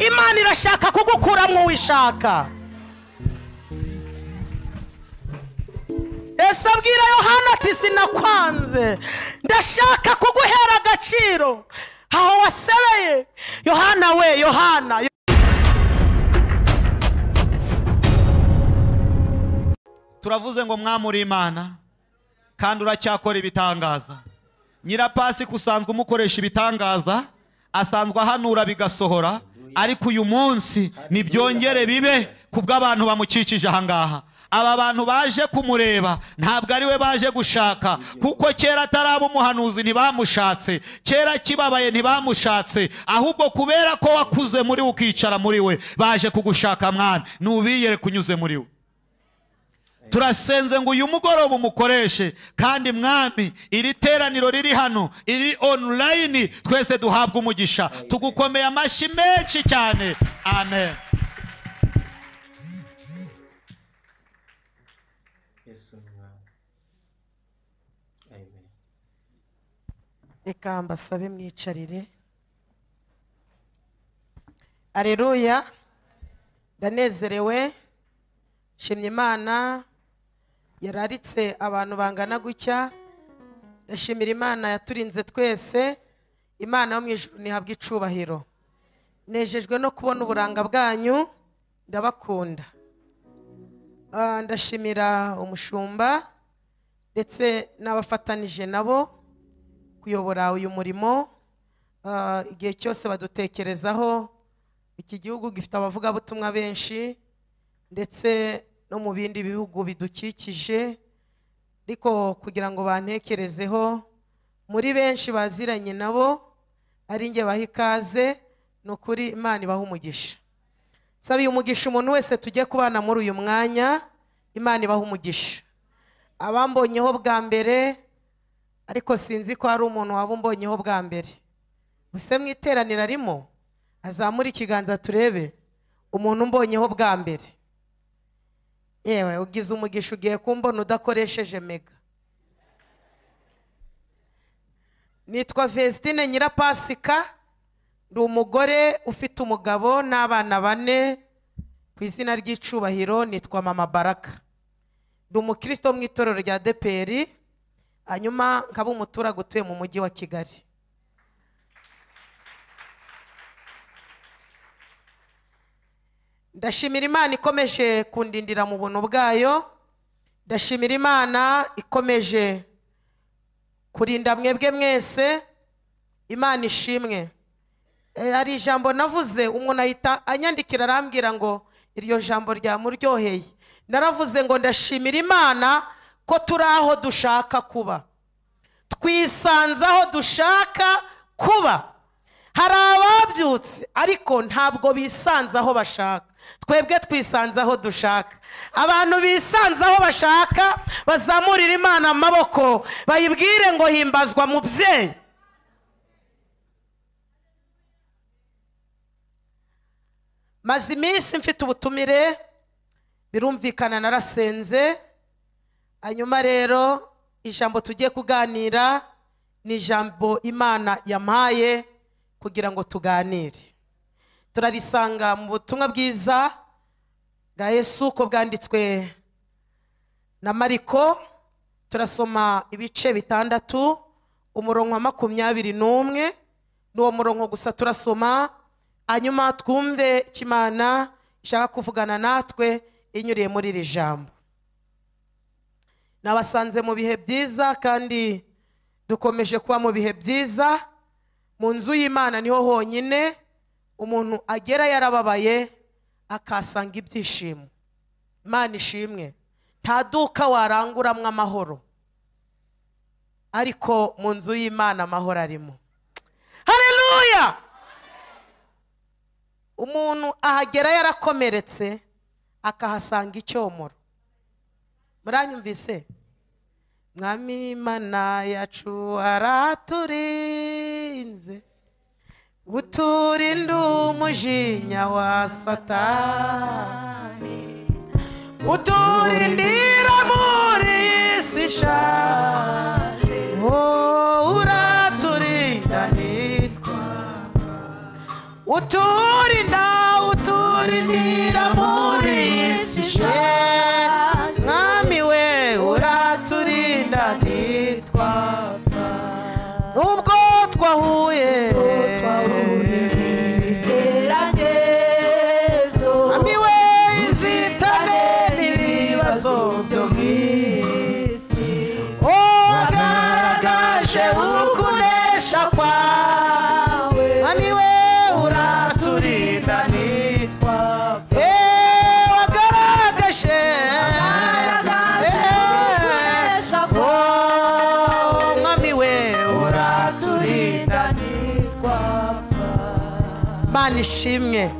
arashaka kugukuramo wishaka ese abwira yohana ati sinakwanze ndashaka kuguhera agaciro aho wasebeye yohana we yohana turavuze ngo mwamuri imana kandi uracyakora ibitangaza nyirapasi usanzwe umukoresha ibitangaza asanzwe ahanura bigasohora ariko uyu munsi ntibyongere bibe ku bw'abantu bamukikije ahangaha aba bantu baje kumureba ntabwo ari we baje gushaka kuko kera ataraba umuhanuzi ntibamushatse kera kibabaye ntibamushatse ahubwo kubera ko wakuze muri we ukicara muri we baje kugushaka mwana ntubiyere kunyuze muri we turasenze ngo uyu mugoroba umukoreshe kandi mwami iri teraniro riri hano iri onurayini twese duhabwe umugisha tugukomeye amashyi menshi cyane amen Yesu umwami amen reka mbasabe mwicarire areruya ndanezerewe nshimye imana yararitse abantu bangana gutya ndashimira imana yaturinze twese imana yo mu ijuru ntihabwa icubahiro nejejwe no kubona uburanga bwanyu ndabakunda Ah, ndashimira umushumba ndetse n'abafatanije nabo kuyobora uyu murimo ah, igihe cyose badutekerezaho iki gihugu gifite abavugabutumwa benshi ndetse no mu bindi bihugu bidukikije ariko kugira ngo bantekerezeho muri benshi baziranye nabo ari njye baha ikaze ni ukuri imana ibaha umugisha sabiye umugisha umuntu wese tujye kubana muri uyu mwanya imana ibaha umugisha abambonyeho bwa mbere ariko sinzi ko hari umuntu waba umbonyeho bwa mbere buse mu iteraniro arimo azamure ikiganza turebe umuntu umbonyeho bwa mbere yewe ugize umugisha ugiye kumbona udakoresheje mega nitwa Vestine Nyirapasika ndi umugore ufite umugabo n'abana bane ku izina ry'icubahiro nitwa mama baraka ndi umukristo wo mu itorero rya deperi hanyuma nkaba umuturage utuye mu mujyi wa kigali ndashimira imana ikomeje kundindira mu buntu bwayo ndashimira imana ikomeje kurinda mwebwe mwese imana ishimwe Eh, hari ijambo navuze umuntu ahita anyandikira arambwira ngo iryo jambo ryamuryoheye naravuze ngo ndashimira imana ko turi aho dushaka kuba twisanze aho dushaka kuba hari ababyutse ariko ntabwo bisanze aho bashaka twebwe twisanze aho dushaka abantu bisanze aho bashaka bazamurira imana amaboko bayibwire ngo himbazwa mubyeyi maze iminsi mfite ubutumire birumvikana narasenze hanyuma rero ijambo tugiye kuganira ni ijambo imana yampaye kugira ngo tuganire turarisanga mu butumwa bwiza bwa yesu uko bwanditswe na mariko turasoma ibice bitandatu umurongo wa makumyabiri n'umwe n'uwo murongo gusa turasoma hanyuma twumve icyo imana ishaka kuvugana natwe inyuriye muri iri jambo nabasanze mu bihe byiza kandi dukomeje kuba mu bihe byiza mu nzu y'imana niho honyine umuntu agera yarababaye akasanga ibyishimo imana ishimwe nta duka waranguramo amahoro ariko mu nzu y'imana amahoro arimo hareruya umuntu ahagera yarakomeretse akahasanga icyomoro muranyumvise mwami imana yacu araturinze uturinde umujinya wa satani uturindira muri iyi si ishaje oh, uraturinda nitwa uturinda utu urinira muri isi ishe mwami we uraturinda ntitwapfa nubwo twahuye mwami we inzitane n'ibibazo byo mu wagaragaje ukunesha kwawe mwami we uraturinda ntitwapfa Eh, wagaragaje ukunesha Eh, oh, mwami we uraturinda imana ishimwe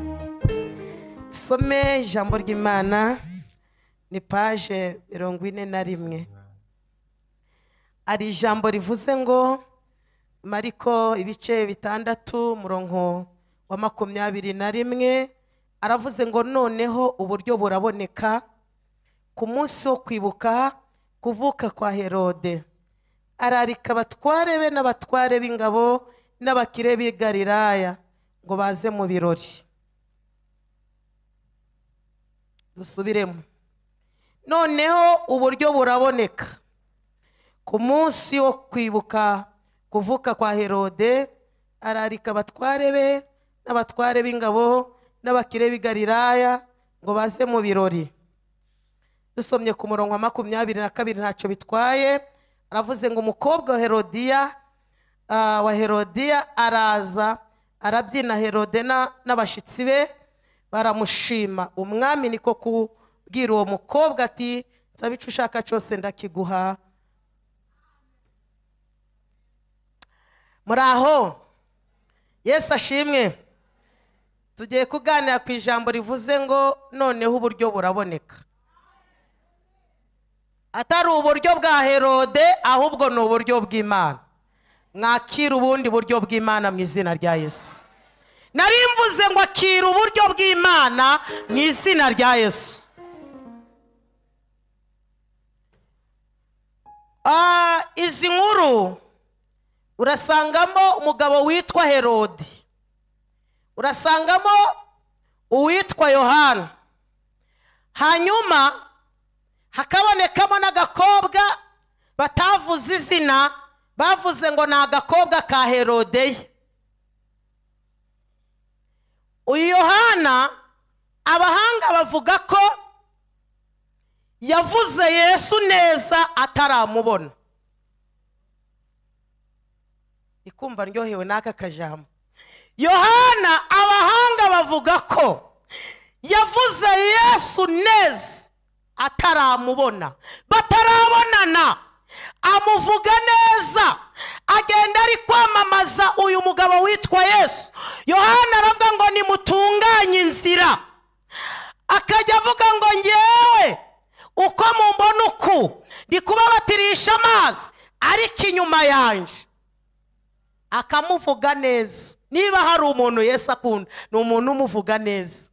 some ijambo ry'imana ni paje mirongo ine na rimwe hari ijambo rivuze ngo mariko ibice bitandatu umurongo wa makumyabiri na rimwe aravuze ngo noneho uburyo buraboneka ku munsi wo kwibuka kuvuka kwa herode ararika abatware be n'abatware b'ingabo n'abakire b'i galilaya ngo baze mu birori dusubiremo noneho uburyo buraboneka ku munsi wo kwibuka kuvuka kwa herode ararika abatware be n'abatware b'ingabo n'abakire b'i galilaya ngo baze mu birori dusomye ku murongo wa makumyabiri na kabiri ntacyo bitwaye aravuze ngo umukobwa wa herodiya ah, wa herodiya araza arabyina herode na- n'abashyitsi be baramushima umwami niko kubwira uwo mukobwa ati nsaba icyo ushaka cyose ndakiguha muri aho yesu ashimwe tugiye kuganira ku ijambo rivuze ngo noneho uburyo buraboneka atari uburyo bwa herode ahubwo ni uburyo bw'imana mwakira ubundi buryo bw'imana mu izina rya yesu nari mvuze ngo akira uburyo bw'imana mu izina rya yesu Ah, izi nkuru urasangamo umugabo witwa herode urasangamo uwitwa yohana hanyuma hakabonekamo n'agakobwa batavuze izina bavuze ngo ni agakobwa ka herodeye uyu yohana abahanga bavuga ko yavuze yesu neza ataramubona ikumva ndyohewe n'aka kajambo yohana abahanga bavuga ko yavuze yesu neza ataramubona batarabonana amuvuga neza agenda ari kwamamaza uyu mugabo witwa yesu yohana aravuga ngo nimutunganye inzira akajya avuga ngo ngewe uko mumbona uku ndi kubabatirisha amazi ariko inyuma yanje akamuvuga neza niba hari umuntu yesu akunda ni umuntu umuvuga neza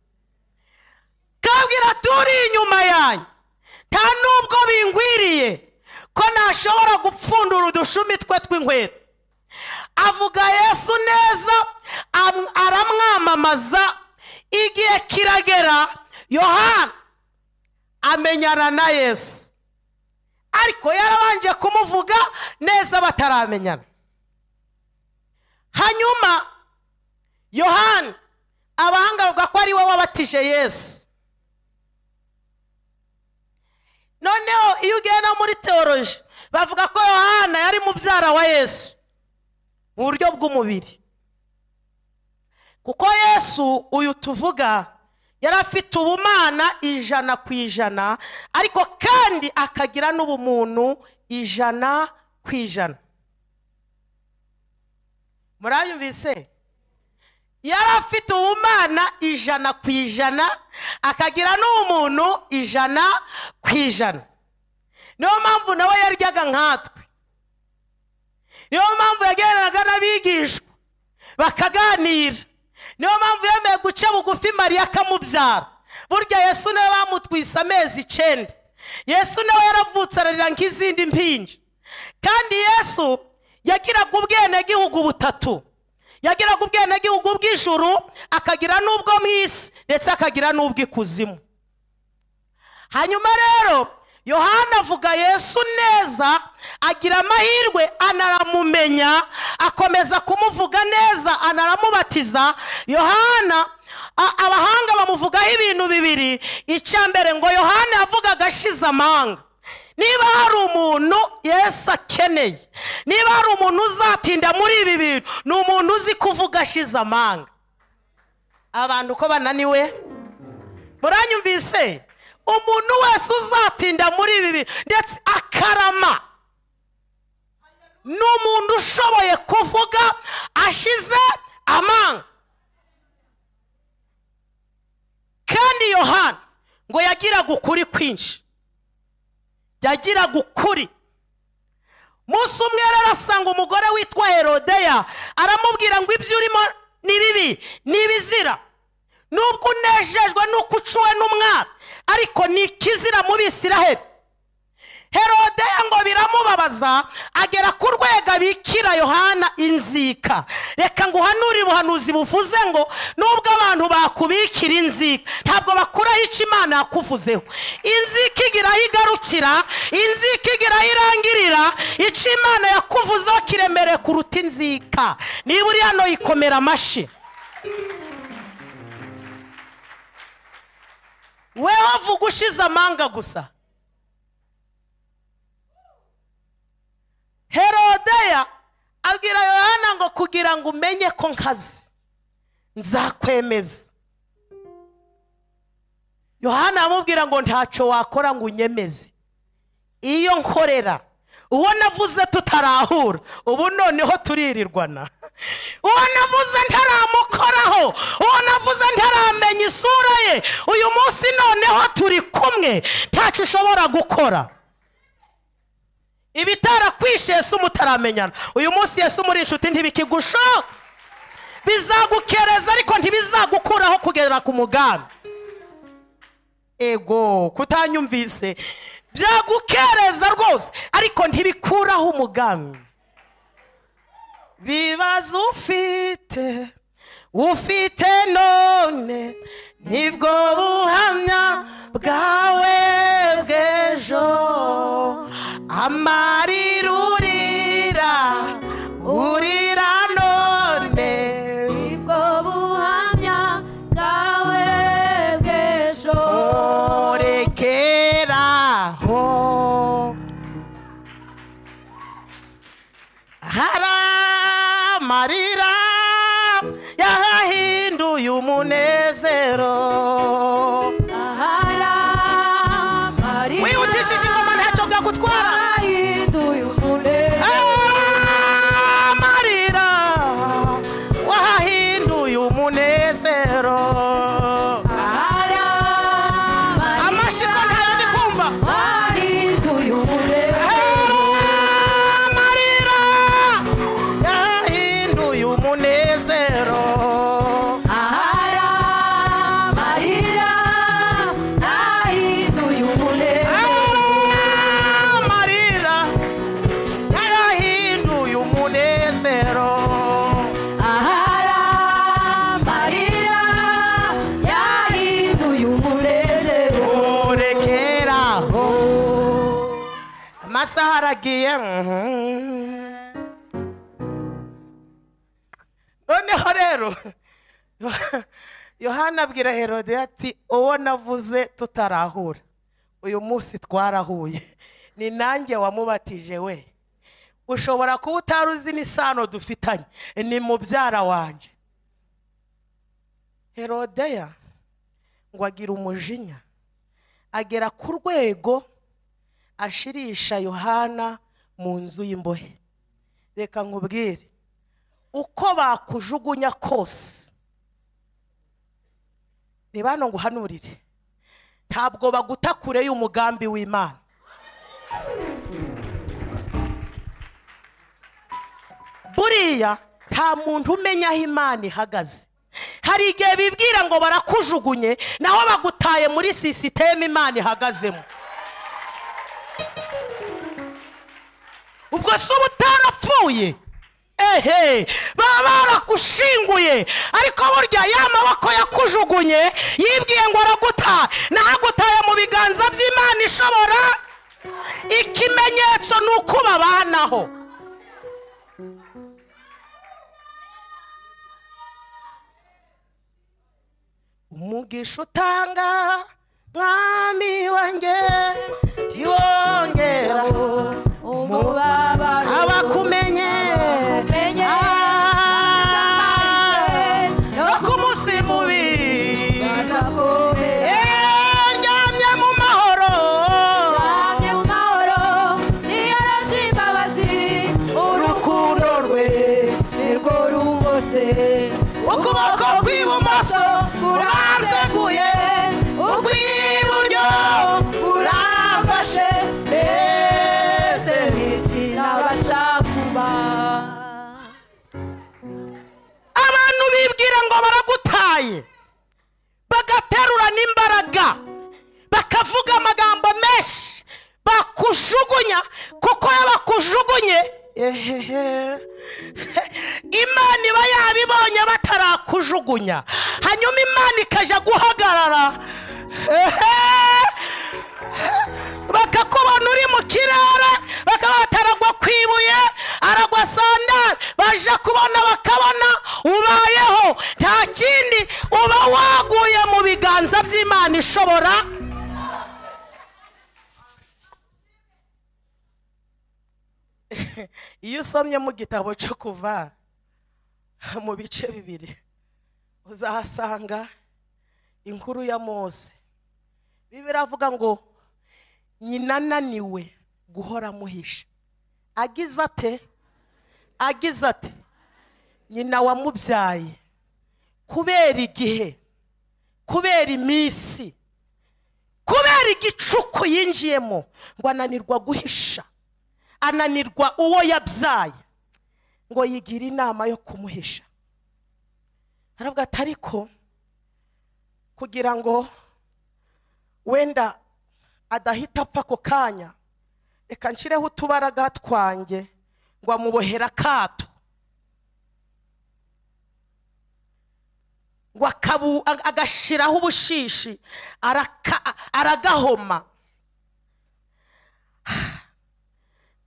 kabwira turi inyuma yanjye nta nubwo bingwiriye ko nashobora gupfundura udushumi twe tw'inkweto avuga yesu neza am- aramwamamaza igihe kiragera yohana amenyana na yesu ariko yarabanje kumuvuga neza bataramenyana hanyuma yohani abahanga bavuga ko ari we wabatije yesu noneho iyo ugiye no muri teoroji bavuga ko yohana yari mubyara wa yesu mu buryo bw'umubiri kuko yesu uyu tuvuga yari afite ubumana ijana ku ijana ariko kandi akagira n'ubumuntu ijana ku ijana murayumvise yari afite ubumana ijana ku ijana akagira n'umuntu ijana ku ijana niyo mpamvu nawe yaryaga nkatwe niyo mpamvu yagendanaga n'abigishwa bakaganira niyo mpamvu yemeye guca bugufi mariya akamubyara burya yesu nawe bamutwise amezi icyenda yesu nawe yaravutse ararira nk'izindi mpinja kandi yesu yagiraga ubwenegihugu butatu yagiraga ubwenegihugu bw'ijuru akagira n'ubwo mu isi ndetse akagira n'ubw'ikuzimu hanyuma rero yohana avuga yesu neza agira amahirwe anaramumenya akomeza kumuvuga neza anaramubatiza yohana a- abahanga bamuvugaho ibintu bibiri icya mbere ngo yohana yavugaga ashize amanga niba hari umuntu yesu akeneye niba hari umuntu uzatinda muri ibi bintu ni umuntu uzi kuvuga ashize amanga abantu uko bananiwe muranyumvise umuntu wese uzatinda muri ibi bintu ndetse akarama ni umuntu ushoboye kuvuga ashize amanga kandi yohana ngo yagiraga ukuri kwinshi yagiraga ukuri umunsi umwe rero asanga umugore witwa herodeya aramubwira ngo ibyo urimo ni bibi ni ibizira nubwo unejejwe n'uko ucuwe n'umwami ariko ni ikizira mu bisiraheli herodeya ngo biramubabaza agera ku rwego abikira yohana inzika reka ngo uhanure ubuhanuzi buvuze ngo nubwo abantu bakubikira inzika ntabwo bakuraho icyo imana yakuvuzeho inzika igiraho igarukira inzika igiraho irangirira icyo imana yakuvuzeho kiremereye kuruta inzika niba uri hano yikomera amashyi weho vuga ushize amanga gusa herodeya abwira yohana ngo kugira ngo umenye ko nkazi nzakwemeza yohana amubwira ngo ntacyo wakora ngo unyemeze iyo nkorera uwo navuze tutarahura ubu noneho turirirwana uwo navuze ntaramukoraho uwo navuze ntaramenya isura ye uyu munsi noneho turi kumwe ntacyo ushobora gukora ibitarakwishe Yesu mutaramenyana uyu munsi Yesu muri inshuti ntibikigushoka bizagukereza ariko ntibizagukuraho kugera ku mugambi ego kutanyumvise byagukereza rwose ariko ntibikuraho umugambi bibazo ufite ufite none nibwo buhamya bwawe bw'ejo amarira urira urira none nibwo buhamya bwawe bw'ejo orekeraho hari amarira yahinduye umunezero ahari amarira wihutishije ingoma ntacyo bwagutwara yahinduye umunezero amarira wahinduye umunezero ahari amashyi ko ntayo ndi kumva wahinduye umunezero amarira yahinduye umunezero ahari amarira yahinduye umunezero amarira yahinduye umunezero ahari amarira yahinduye umunezero urekeraho amasaha aragiye noneho rero yohana abwira herode ati uwo navuze tutarahura uyu munsi twarahuye ni nanjye wamubatije we ushobora kuba utari uzi n'isano dufitanye ni mubyara wanjye herodeya ngo agira umujinya agera ku rwego ashirisha yohana mu nzu y'imbohe reka nkubwire uko bakujugunya kose ni bano ngo uhanurire ntabwo baguta kure y'umugambi w'imana buriya nta muntu umenya aho imana ihagaze hari igihe bibwira ngo barakujugunye naho bagutaye muri sisiteme imana ihagazemo ubwo si uba utarapfuye hehe baba barakushinguye ariko burya ya maboko yakujugunye yibwiye ngo araguta nagutaye mu biganza by'imana ishobora ikimenyetso ni uko babanaho umugisha utanga mwami wanjye ntiwongera umubabaro abakumenye Abakumenye. Ah, no kumunsi mubi Nazakuve. Eh, ndyamye mu mahoro Namye mu mahoro niyoroshye imbabazi urukundo rwe nirwo rungose ukuboko kw'ibumoso kuranseguye ukw'iburyo kuramfashe mbese niki nabasha kuba abantu bibwira ngo baragutaye bagaterura n'imbaraga bakavuga amagambo menshi bakujugunya kuko iyo bakujugunye ehehe imana iba yabibonye batarakujugunya hanyuma imana ikajya guhagarara ehe bakakubona uri mu kirere bakaba bataragwa ku ibuye aragwa sandari baje kubona bakabona ubayeho nta kindi uba waguye mu biganza by'imana ishobora iyo usomye mu gitabo cyo kuva mu bice bibiri uzahasanga inkuru ya mose bibiri avuga ngo nyina ananiwe guhora amuhisha agize ate agize ate nyina wamubyaye kubera igihe kubera iminsi kubera igicuku yinjiyemo ngo ananirwa guhisha ananirwa uwo yabyaye ngo yigire inama yo kumuhisha aravuga ati ariko kugira ngo wenda adahita apfa ako kanya reka nshireho utubaraga twanjye ngo amubohere akato ngo akabu- ag- agashyiraho ubushishi araka- aragahoma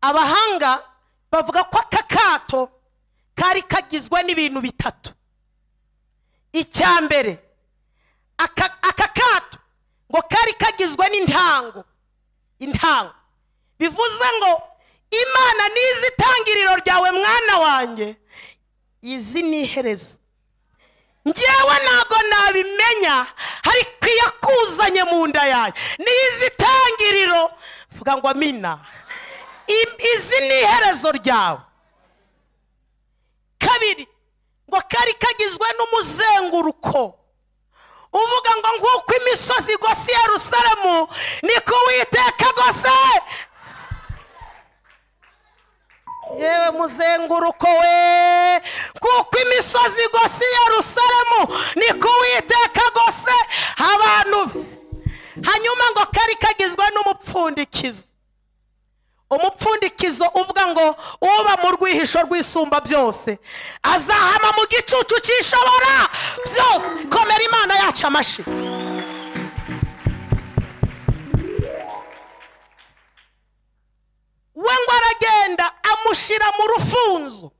abahanga bavuga ko aka kato kari kagizwe n'ibintu bitatu icya mbere aka aka kato ngo kari kagizwe n'intango intango bivuze ngo imana nizi itangiriro ryawe mwana wanjye izi ni iherezo njyewe ntago nabimenya ariko iyo akuzanye mu nda yanjye nizi itangiriro mvuga ngo amina I- izi ni iherezo ryawe kabiri ngo kari kagizwe n'umuzenguruko uvuga ngo nguko imisozi igose i yerusalemu niko uwiteka agose yewe muzenguruko we kuko imisozi igose i yerusalemu niko uwiteka agose abantu be hanyuma ngo kari kagizwe n'umupfundikizo umupfundikizo uvuga ngo uba mu rwihisho rw'isumba byose azahama mu gicucu cyishobora byose komera imana yacu amashyi we ngo aragenda amushyira mu rufunzo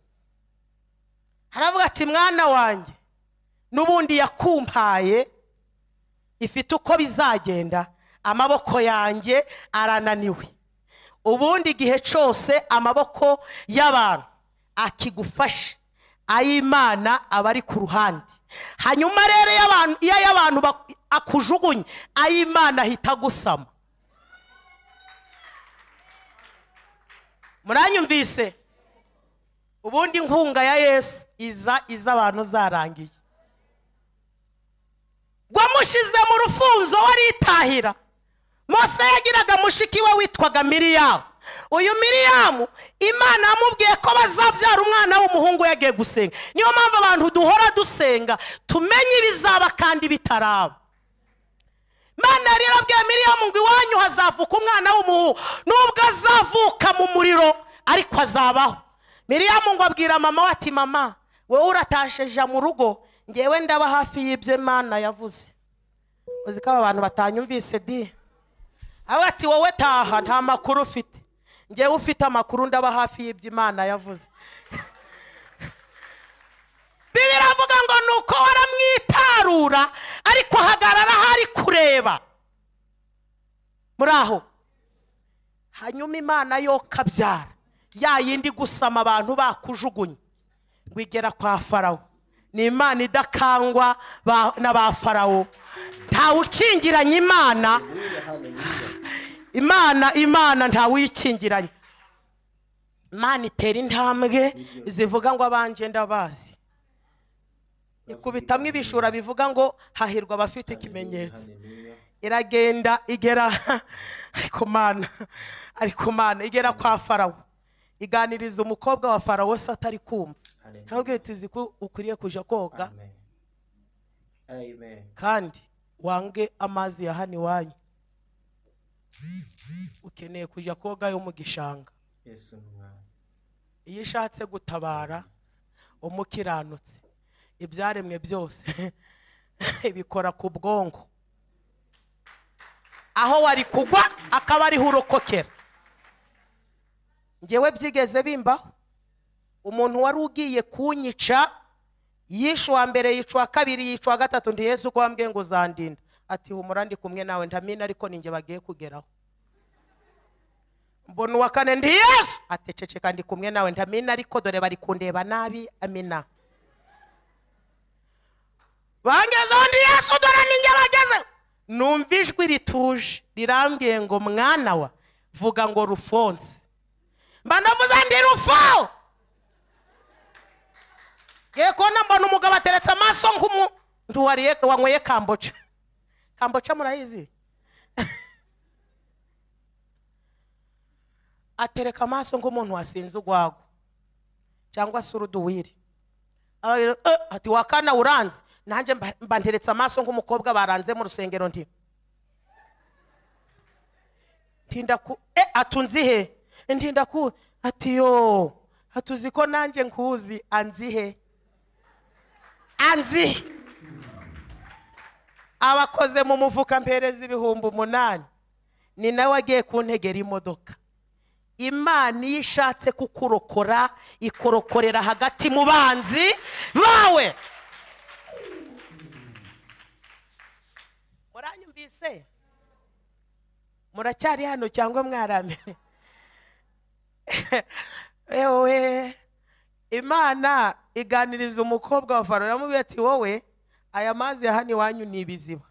haravuga ati mwana wanjye n'ubundi yakumpaye ifite uko bizagenda amaboko yanjye arananiwe ubundi igihe cyose amaboko y'abantu akigufashe ay'imana aba ari ku ruhande hanyuma rero iyo abantu- iyo ay'abantu ba- akujugunye ay'imana ahita agusama muranyumvise ubundi inkunga ya yesu iza iza abantu zarangiye wamushyize mu rufunzo waritahira mose yagiraga mushiki we witwaga miriyamu uyu miriyamu imana yamubwiye ko bazabyara umwana w'umuhungu yagiye gusenga niyo mpamvu abantu duhora dusenga tumenye ibizaba kandi bitaraba imana yari yarabwiye miriyamu ngo iwanyu hazavuka umwana w'umuhungu nubwo azavuka mu muriro ariko azabaho miriyamu ngo abwira mama we ati mama wowe uratashe ja mu rugo ngewe ndaba hafi y'ibyo imana yavuze uzi ko aba bantu batanyumvise di aho ati wowe taha nta makuru ufite ngewe ufite amakuru ndaba hafi y'ibyo imana yavuze bibiri avuga ngo ni uko waramwitarura ariko ahagarara aho ari kureba muri aho hanyuma imana yo kabyara ya yindi gusama abantu bakujugunye ngo igera kwa farawo ni imana idakangwa ba- na ba farawo ntawe ukingiranye imana imana imana ntawe uyikingiranye imana itera intambwe zivuga ngo abanje ndabazi ikubitamo ibishura bivuga ngo hahirwa abafite ikimenyetso iragenda igera ariko mana ariko mana igera kwa farawo iganiriza umukobwa wa farawo se atari kumva ntabwo tuzi ko ukwiriye kujya koga Amen. Amen. kandi wange amazi ya hano iwanyu ukeneye kujya koga yo mu gishanga Yesu mwami. iyo ushatse gutabara umukiranutse ibyaremwe byose bikora ku bwonko aho wari kugwa akaba ariho urokokera ngewe byigeze bimbaho umuntu wari ugiye kunyica yishe uwa mbere yica uwa kabiri yica uwa gatatu ndi yesu uko wambwiye ngo uzandinda ati humura ndi kumwe nawe ndamina ariko ninjye bagiye kugeraho mbona uwa kane ndi yesu ati ceceka ndi kumwe nawe ndamina ariko dore bari kundeba nabi amina bangezeho ndi yesu dore ninjye bageze numva ijwi rituje rirambwiye ngo mwana wa vuga ngo rufonse mba navuze ndi rufo ye kubona mbona umugabo ateretse amaso nk'umu Ndi uwariye- wanyweye kamboca kamboca murayizi atereka amaso nk'umuntu wasinze urwagwa cyangwa se uruduwiri Aba- eh, ati wakana uranze nanjye mba- mba nteretse amaso nk'umukobwa baranze mu rusengero ndi ntinda ku e atunzihe ntinda ku ati yo atuzi ko nanjye nkuzi anzihe anzihe abakoze mu mufuka mpereza ibihumbi umunani ni nawe agiye kuntegera imodoka imana iyo ishatse kukurokora ikorokorera hagati mu banzi bawe muranyumvise muracyari hano cyangwa mwaramye ewe imana iganiriza umukobwa wa farawo yamubwiye ati wowe aya mazi ya hano iwanyu ni ibiziba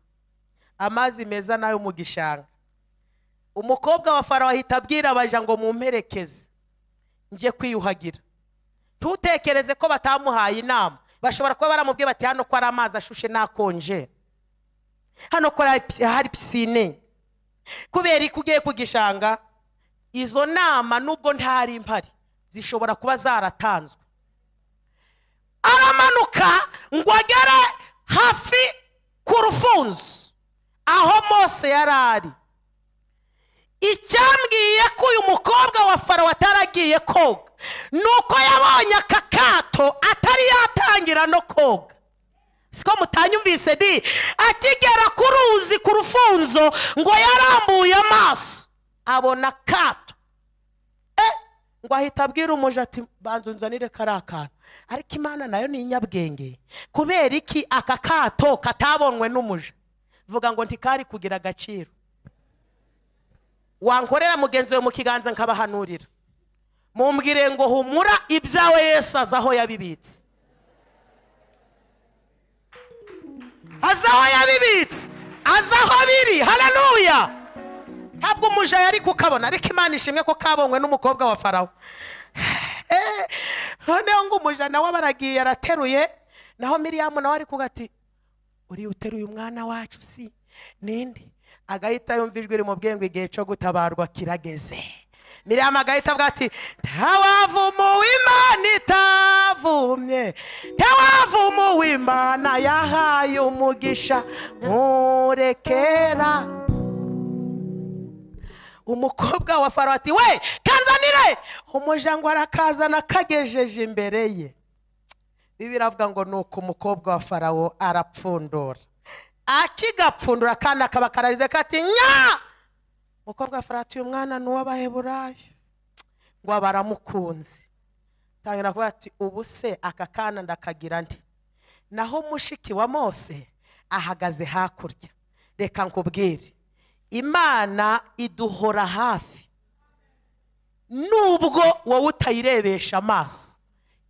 amazi meza n'ayo mu gishanga umukobwa wa farawo ahita abwira abaja ngo mumperekeze njye kwiyuhagira ntutekereze ko batamuhaye inama bashobora kuba baramubwiye bati hano ko ari amazi ashushe n'akonje hano ko hari- hari pisine kubera ko ugiye ku gishanga izo nama nubwo ntari mpari zishobora kuba zaratanzwe aramanuka ngo agere hafi ku rufunzo aho mose yari ari icyambwiye ko uyu mukobwa wa farawo ataragiye koga ni uko yabonye aka kato atari yatangira no koga siko mutanyumvise di akigera ku ruzi ku rufunzo ngo yarambuye amaso abona akato Eh, ngo ahita abwira umuja ati banza unzanire kari akantu ariko imana nayo ni inyabwenge kubera iki aka kato katabonwe n'umuja vuga ngo ntikari kugira agaciro wankorera mugenzi we mu kiganza nkabahanurira mumbwire ngo humura ibyawe yesu azi aho yabibitse azi aho yabibitse azi aho biri hararuya ntabwo umuja yari kukabona ariko imana ishimwe ko kabonywe n'umukobwa wa farawo Eh, noneho ngo umuja nawe aba aragiye arateruye naho miriyamu nawe ari kuvuga ati uriya uteruye umwana wacu si ninde agahita yumva ijwi rimubwiye ngo igihe cyo gutabarwa kirageze miriyamu agahita avuga ati ntawavumuwe imana itavumye ntawavumuwe imana yahaye umugisha murekera umukobwa wa farawo ati we kanzanire umujangwe arakazana akagejeje imbere ye bibiri avuga ngo ni uku umukobwa wa farawo arapfundura akigapfundura kandi akaba kararize kati nya umukobwa wa farawo ati uyu mwana ni uw'abaheburayo ngo baramukunze tangira kuvuga ati ubu se aka kana ndakagira ndi naho mushiki wa mose ahagaze hakurya reka nkubwire imana iduhora hafi nubwo wowe utayirebesha amaso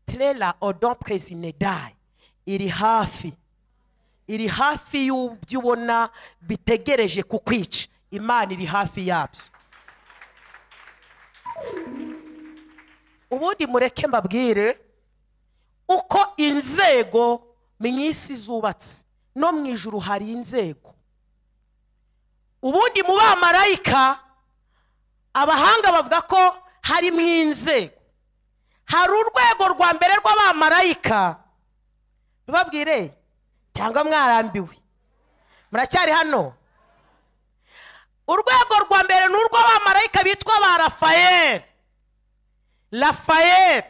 terera odomperezi nedayi iri hafi iri hafi y'ibyo ubona bitegereje kukwica imana iri hafi yabyo ubundi mureke mbabwire uko inzego mu isi zubatse no mu ijuru hari inzego ubundi mu bamarayika abahanga bavuga ko harimo inzego hari urwego rwa mbere rw'abamarayika rubabwire cyangwa mwarambiwe muracyari hano urwego rwa mbere ni urw'abamarayika bitwa ba rafayeli rafayeli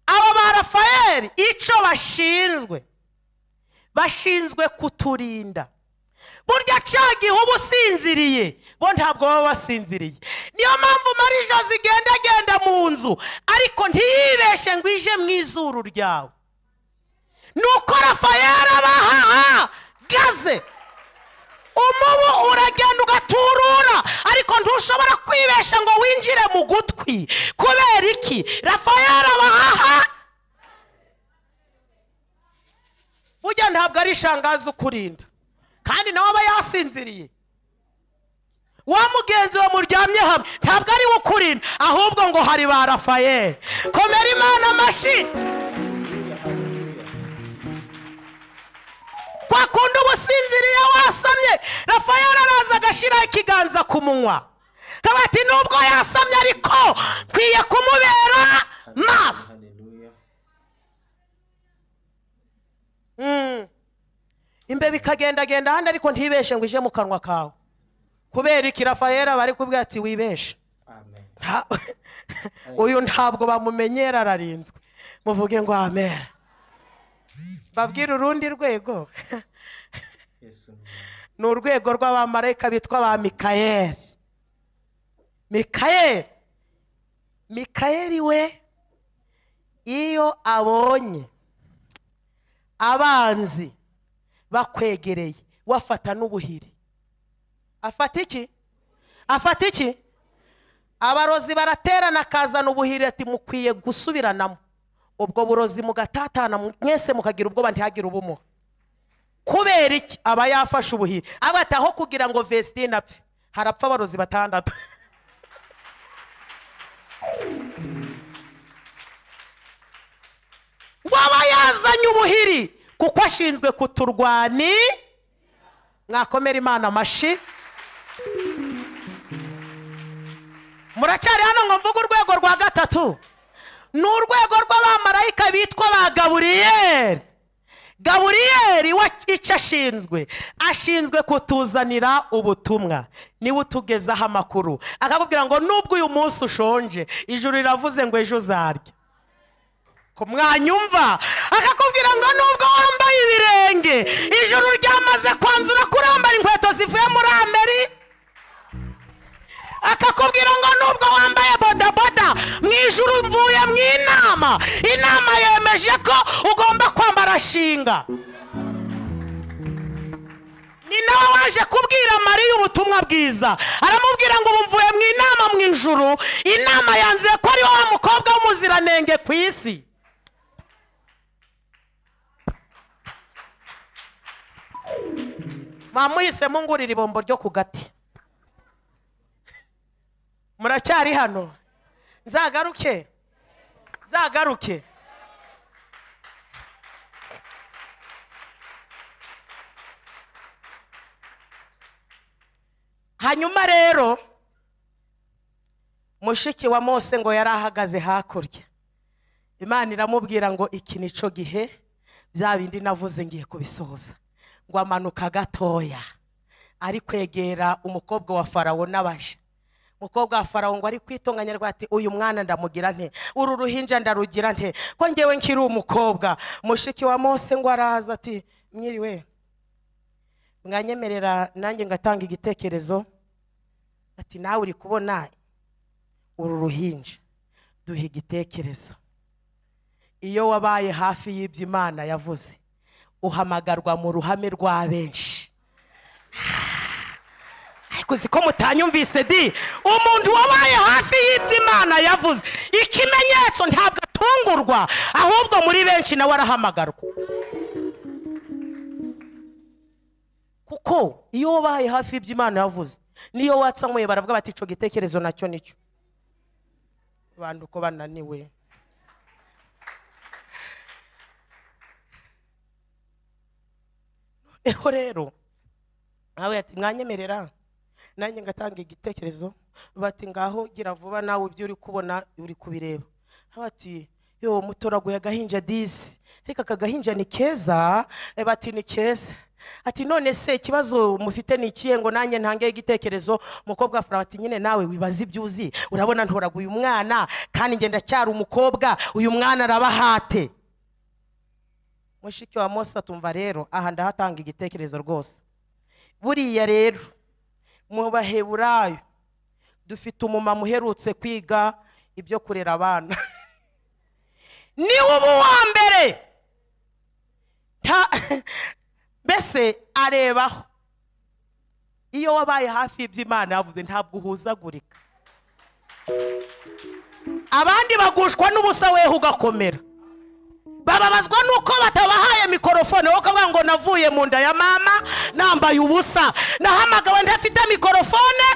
aba ba rafayeli icyo bashinzwe bashinzwe kuturinda burya cyagihe uba usinziriye bo ntabwo baba basinziriye niyo mpamvu mari josi igenda agenda mu nzu ariko ntiyibeshe ngo ije mu izuru ryawe nuko rafayeli abahaha gaze umubu uragenda ugaturura ariko ntushobora kwibesha ngo winjire mu gutwi kubera iki rafayeli abahaha burya ntabwo ari ishangazi ukurinda kandi nawe aba yasinziriye wa mugenzi we muryamye hamwe ntabwo ari we ukurinda ahubwo ngo hari ba rafayeli komera imana amashi kwa kundi uba usinziriye wasamye rafayeli araza agashyiraho ikiganza ku munwa kaba ati nubwo yasamye ariko nkwiye kumubera maso haleluya Mm. imbeba ikagendagenda ahandi ariko ntibeshe ngo ije mu kanwa kawe kubera iki rafayeli aba ari kubwira ati wibeshe amen Nta- uyu ntabwo bamumenyera ararinzwe muvuge ngo amen babwire urundi rwego yesu n'umwami ni urwego rw'abamarayika bitwa ba mikayeli mikayeli mikayeli we iyo abonye abanzi bakwegereye wafata n'ubuhiri afata iki afata iki abarozi baraterana akazana ubuhiri ati mukwiye gusubiranamo ubwo burozi mugatatana mwese mukagira ubwoba ntihagire ubumuga kubera iki aba yafashe ubuhiri aba ati aho kugira ngo vesitine apfe harapfa abarozi batandatu waba yazanye ubuhiri kuko ashinzwe kuturwani mwakomera imana amashi muracyari hano ngo mvuge urwego rwa gatatu ni urwego rw'abamarayika bitwa ba gaburiyeli gaburiyeli wa icyo ashinzwe ashinzwe kutuzanira ubutumwa niwe utugezaho amakuru akakubwira ngo nubwo uyu munsi ushonje ijuru riravuze ngo ejo uzarya ko mwanyumva akakubwira ngo nubwo wambaye ibirenge ijuru ryamaze kwanzura kurambara inkweto zivuye muri ameri akakubwira ngo nubwo wambaye bodaboda mu ijuru mvuye mu inama inama yemeje ko ugomba kwambara shinga ni nawe waje kubwira mariya ubutumwa bwiza aramubwira ngo ubu mvuye mu inama mu ijuru inama yanzuye ko ari wa mukobwa w'umuziranenge ku isi mwamuhisemo ngurira ibombo ryo ku gati muracyari hano nzagaruke nzagaruke hanyuma rero mushiki wa mose ngo yari ahagaze hakurya imana iramubwira ngo iki ni cyo gihe bya bindi navuze ngiye kubisohoza ngo amanuka gatoya ari kwegera umukobwa wa farawo n'abaja umukobwa wa farawo ngo ari kwitunganya rwa ati uyu mwana ndamugira nte uru ruhinja ndarugira nte ko ngewe nkiri umukobwa mushiki wa mose ngo araza ati mwiriwe mwanyemerera nanjye ngatanga igitekerezo ati nawe uri kubona uru ruhinja duha igitekerezo iyo wabaye hafi y'ibyo imana yavuze uhamagarwa mu ruhame rwa benshi ariko uzi ko mutanyumvise di umuntu wabaye hafi y'ibyo imana yavuze ikimenyetso ntabwo atungurwa ahubwo muri benshi nawe arahamagarwa kuko iyo wabaye hafi y'ibyo imana yavuze niyo watsamuye baravuga bati icyo gitekerezo nacyo nicyo abantu uko bananiwe noneho rero nawe ati mwanyemerera nanjye ngatanga igitekerezo bati ngaho gira vuba nawe ibyo uri kubona uri kubireba nawe ati yo mutoraguye agahinja disi ariko aka gahinja ni keza Eh, bati ni keza ati none se ikibazo mufite ni ikihe ngo nanjye ntange igitekerezo umukobwa wa farawo ati nyine nawe wibaza ibyo uzi urabona ntoraguye umwana kandi njye ndacyari umukobwa uyu mwana arabahate mushiki wa mose atumva rero aha ndahatanga igitekerezo rwose buriya rero mu baheburayo dufite umumama uherutse kwiga ibyo kurera abana niwe uba uwa mbere Nta- mbese arebaho iyo wabaye hafi y'iby'imana yavuze ntabwo uhuzagurika abandi bagushwa n'ubusa weho ugakomera bababazwa nuko batabahaye mikorofone wowe ukavuga ngo navuye mu nda ya mama nambaye ubusa nahamagawe ntafite mikorofone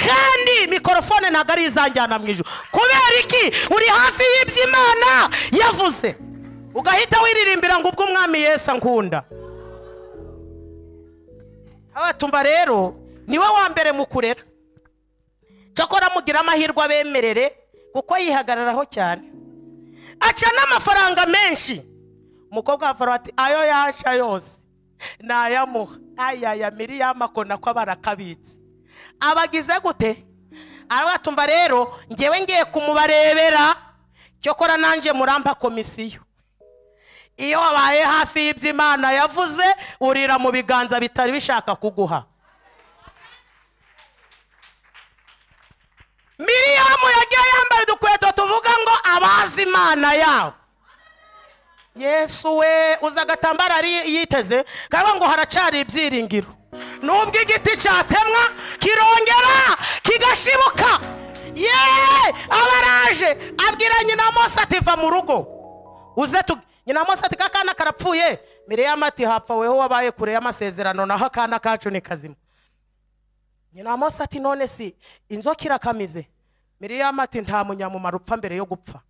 kandi mikorofone ntabwo ari izanjyana mu ijoro kubera iki uri hafi y'iby'imana yavuze ugahita wiririmbira ngo ubwo umwami yesu nkunda abatumva rero niwe wa mbere mu kurera cyakora mugira amahirwe abemerere kuko yihagararaho cyane aca n'amafaranga menshi umukobwa wa farawo ati ayo yaca yose nayamuha ayaya miliyama akona ko aba arakabitse abagize gute arabatumva rero ngewe ngiye kumubarebera cyokora nanjye murampa komisiyo iyo wabaye hafi y'iby'imana yavuze urira mu biganza bitari bishaka kuguha miriyamu yagiye yambaye udukweto tuvuga ngo abazi imana yawe yesu we uza agatambaro ari yiteze kaba ngo haracari ibyiringiro nubwo igiti cyatemwa kirongera kigashibuka ye abaraje abwira nyina mose ati va mu rugo uze tu nyina mose ati kakana karapfuye miriyamu ati hapfa weho wabaye kure y'amasezerano naho akana kacu ni kazima nyina mose ati none si inzoka irakamize miriyamu ati nta munyamumaro upfa mbere yo gupfa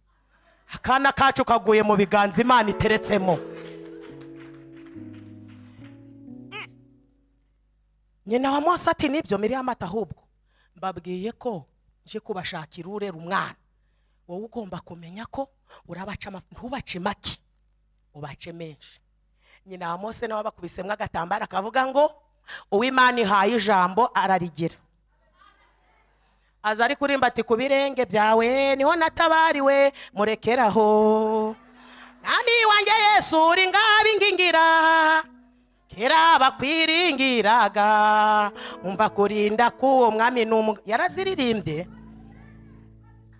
akana kacu kaguye mu biganza imana iteretsemo Mm. nyina wa mose ati nibyo miriyamu ati ahubwo mbabwiye ko nje kubashakira urera umwana wowe ugomba kumenya ko urabaca ama- ntubace make ubace menshi nyina wa mose nawe bakubisemo agatambaro akavuga ngo uw'imana ihaye ijambo ararigira aza ari kurimba ati ku birenge byawe niho natabariwe murekeraho mwami wanjye yesu uri ngabingingira kera bakwiringiraga umva kurinda k'uwo mwami ni umu yaraziririmbye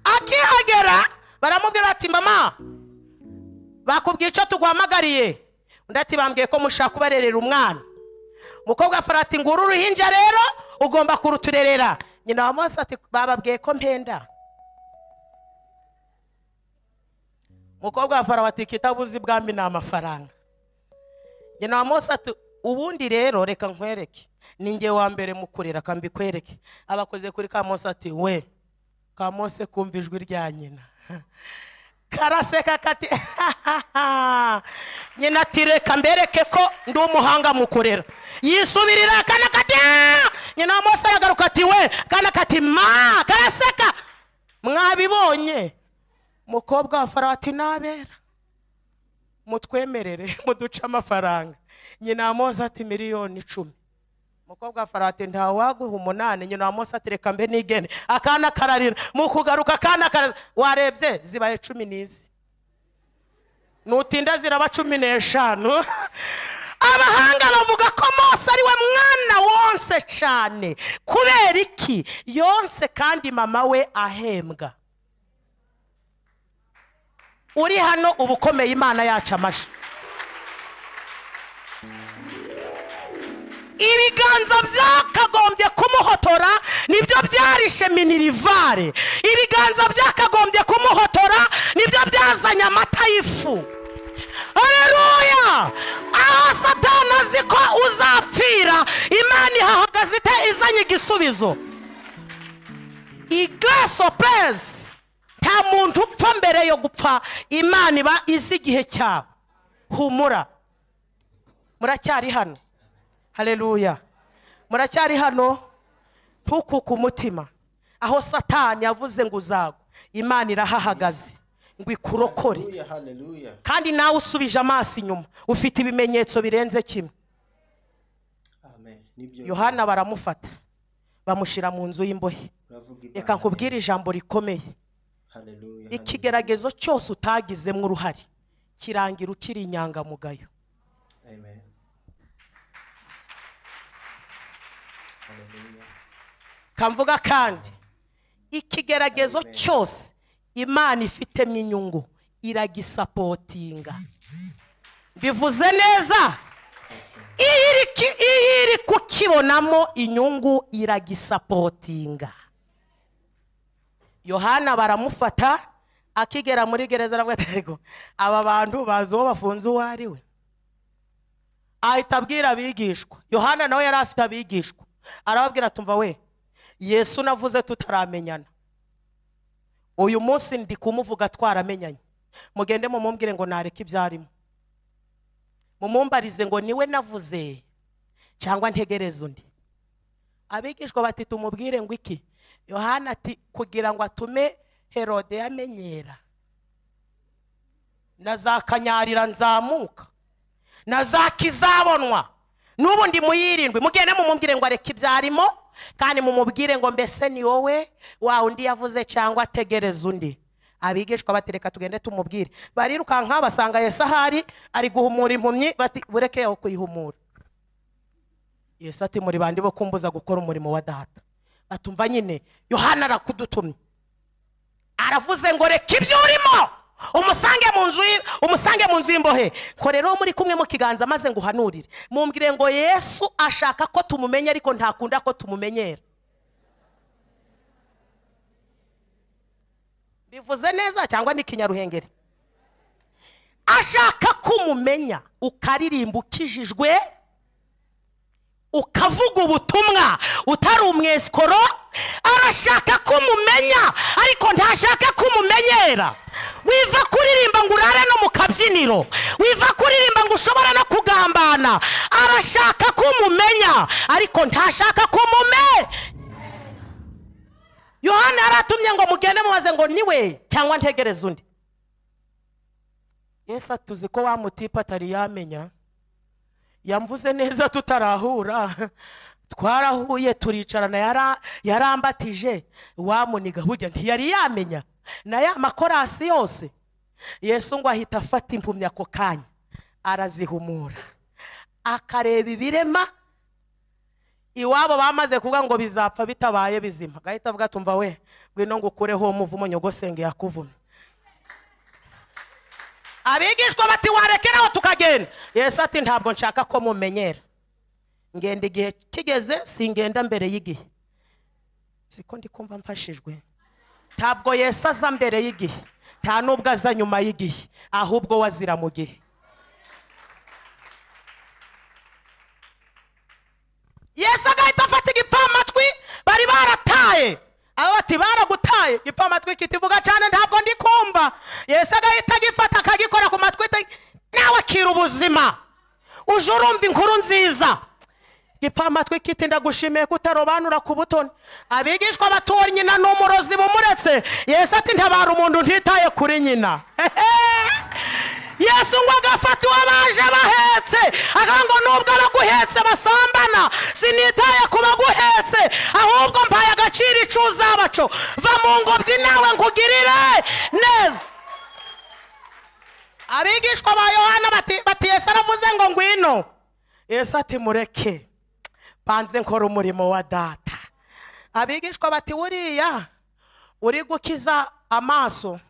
akihagera baramubwira ati mama bakubwiye icyo tuguhamagariye undi ati bambwiye ko mushaka kubarerera umwana umukobwa wa farawo ati nguru uruhinja rero ugomba kuruturerera nyina wa mose ati bababwiye ko mpenda umukobwa wa farawo ati kitabuze ibwami ni amafaranga nyina wa mose ati ubundi rero reka nkwereke ni njye wa mbere mu kurera ka mbikwereke abakoze kuri ka mose ati we ka mose kumva ijwi rya nyina karaseka kati nyina ati reka mbereke ko ndi umuhanga mu kurera yisubirira akana kati "Ah!" nyina wa mose aragaruka ati we kana kati ma karaseka mwabibonye mukobwa wa farawo ati nabera mutwemerere muduce amafaranga nyina wa mose ati miliyoni icumi umukobwa wa farawo ati ntawaguha umunani nyina wa munsi atereka mbe n'igene akana kararira mu kugaruka akana kararira warebye zibaye cumi n'izi nutinda ziraba cumi n'eshanu abahanga bavuga ko mose ari we mwana wonse cyane kubera iki yonse kandi mama we ahembwa uri hano uba ukomeye imana yacu amashyi ibiganza byakagombye kumuhotora nibyo byarishe minirivare ibiganza byakagombye kumuhotora nibyo byazanye amata y'ifu hareruya aho satani azi ko uzapfira imana ihahagaze ite izanye igisubizo igaso purezi nta muntu upfa mbere yo gupfa imana iba izi igihe cyabo humura muracyari hano hareruya muracyari hano ntukuke umutima aho satani yavuze ngo uzagwe imana irahahagaze ngo ikurokore Hallelujah, hallelujah. kandi nawe usubije amaso inyuma ufite ibimenyetso birenze kimwe Amen. Nibyo. yohana baramufata bamushyira mu nzu y'imbohe Uravuga ibanga. reka nkubwire ijambo rikomeye Hallelujah, ikigeragezo cyose utagizemo uruhare kirangira ukiri inyangamugayo hallelujah. Amen. Hallelujah. kamvuga kandi ikigeragezo cyose imana ifitemo inyungu iragisapotinga bivuze neza iyo iri ki- iyo iri kukibonamo inyungu iragisapotinga yohana baramufata akigera muri gereza aravuga ati "Ariko aba bantu bazi uwo bafunze uwo ari we ahita abwira abigishwa yohana nawe yari afite abigishwa arababwira tumva we yesu navuze tutaramenyana uyu munsi ndi kumuvuga twaramenyanye mugende mumumbwire ngo nareke ibyarimo mumumbarize ngo niwe navuze cyangwa ntegereze undi abigishwa bati tumubwire ngo iki yohana ati kugira ngo atume herode yamenyera na za kanyarira nzamuka na za kizabonwa n'ubu ndi mu y'irindwi mugende mumumbwire ngo areke ibyarimo kandi mumubwire ngo mbese ni wowe wa undi yavuze cyangwa ategereza undi abigishwa bati reka tugende tumubwire barirukanka basanga yesu ahari ari guhumura impumyi bati bureke aho kuyihumura yesu ati muri bandi bo kumbuza gukora umurimo wa data batumva nyine yohana arakudutumye aravuze ngo reka ibyo urimo umusange mu nzu y- umusange mu nzu y'imbohe ko rero muri kumwe mu kiganza maze ngo uhanurire mumbwire ngo yesu ashaka ko tumumenya ariko ntakunda ko tumumenyera bivuze neza cyangwa ni ikinyaruhengeri ashaka ko umumenya ukaririmba ukijijwe ukavuga ubutumwa utari umwesikoro arashaka ko umumenya ariko ntashaka ko umumenyera wiva kuririmba ngo urare no mu kabyiniro wiva kuririmba ngo ushobora no kugambana arashaka ko umumenya ariko ntashaka ko umume yohana yaratumye ngo mugende mubaze ngo niwe cyangwa ntegereze undi yesu atuzi ko wa mutipe atari yamenya yamvuze neza tutarahura twarahuye turicarana yara- yarambatije wamuniga burya ntiyari yamenya na ya makorasi yose yesu ngo ahita afata impumyi ako kanya arazihumura akareba ibirema iwabo bamaze kuvuga ngo bizapfa bitabaye bizima agahita avuga tumva we ngwino ngo ukureho umuvumo nyogosenge yakuvumye abigishwa bati warekeraho tukagenda yesu ati ntabwo nshaka ko mumenyera ngenda igihe kigeze singenda mbere y'igihe siko ndi kumva mfashijwe ntabwo yesu aza mbere y'igihe nta n'ubwo aza nyuma y'igihe ahubwo we azira mu gihe yesu agahita afata igipfamatwi bari barataye aba bati baragutaye igipfamatwi kitivuga cyane ntabwo ndi kumva yesu agahita agifata akagikora ku matwi ita- nawe akira ubuzima uje urumva inkuru nziza igipfamatwi kiti ndagushimiye kutarobanura ku butoni abigishwa batora nyina ni umurozi bumuretse yesu ati ntabara umuntu ntitaye kuri nyina Hehe! yesu yesu ngo agafata uwo baje bahetse akavuga ngo nubwo abaguhetse basambana sinitaye ku baguhetse ahubwo mpaye agaciro icyo uzabaco va mu ngobyi nawe nkugirire neza abigishwa ba yohana bati bati yesu aravuze ngo ngwino yesu ati mureke banze nkora umurimo wa data abigishwa bati buriya uri gukiza amaso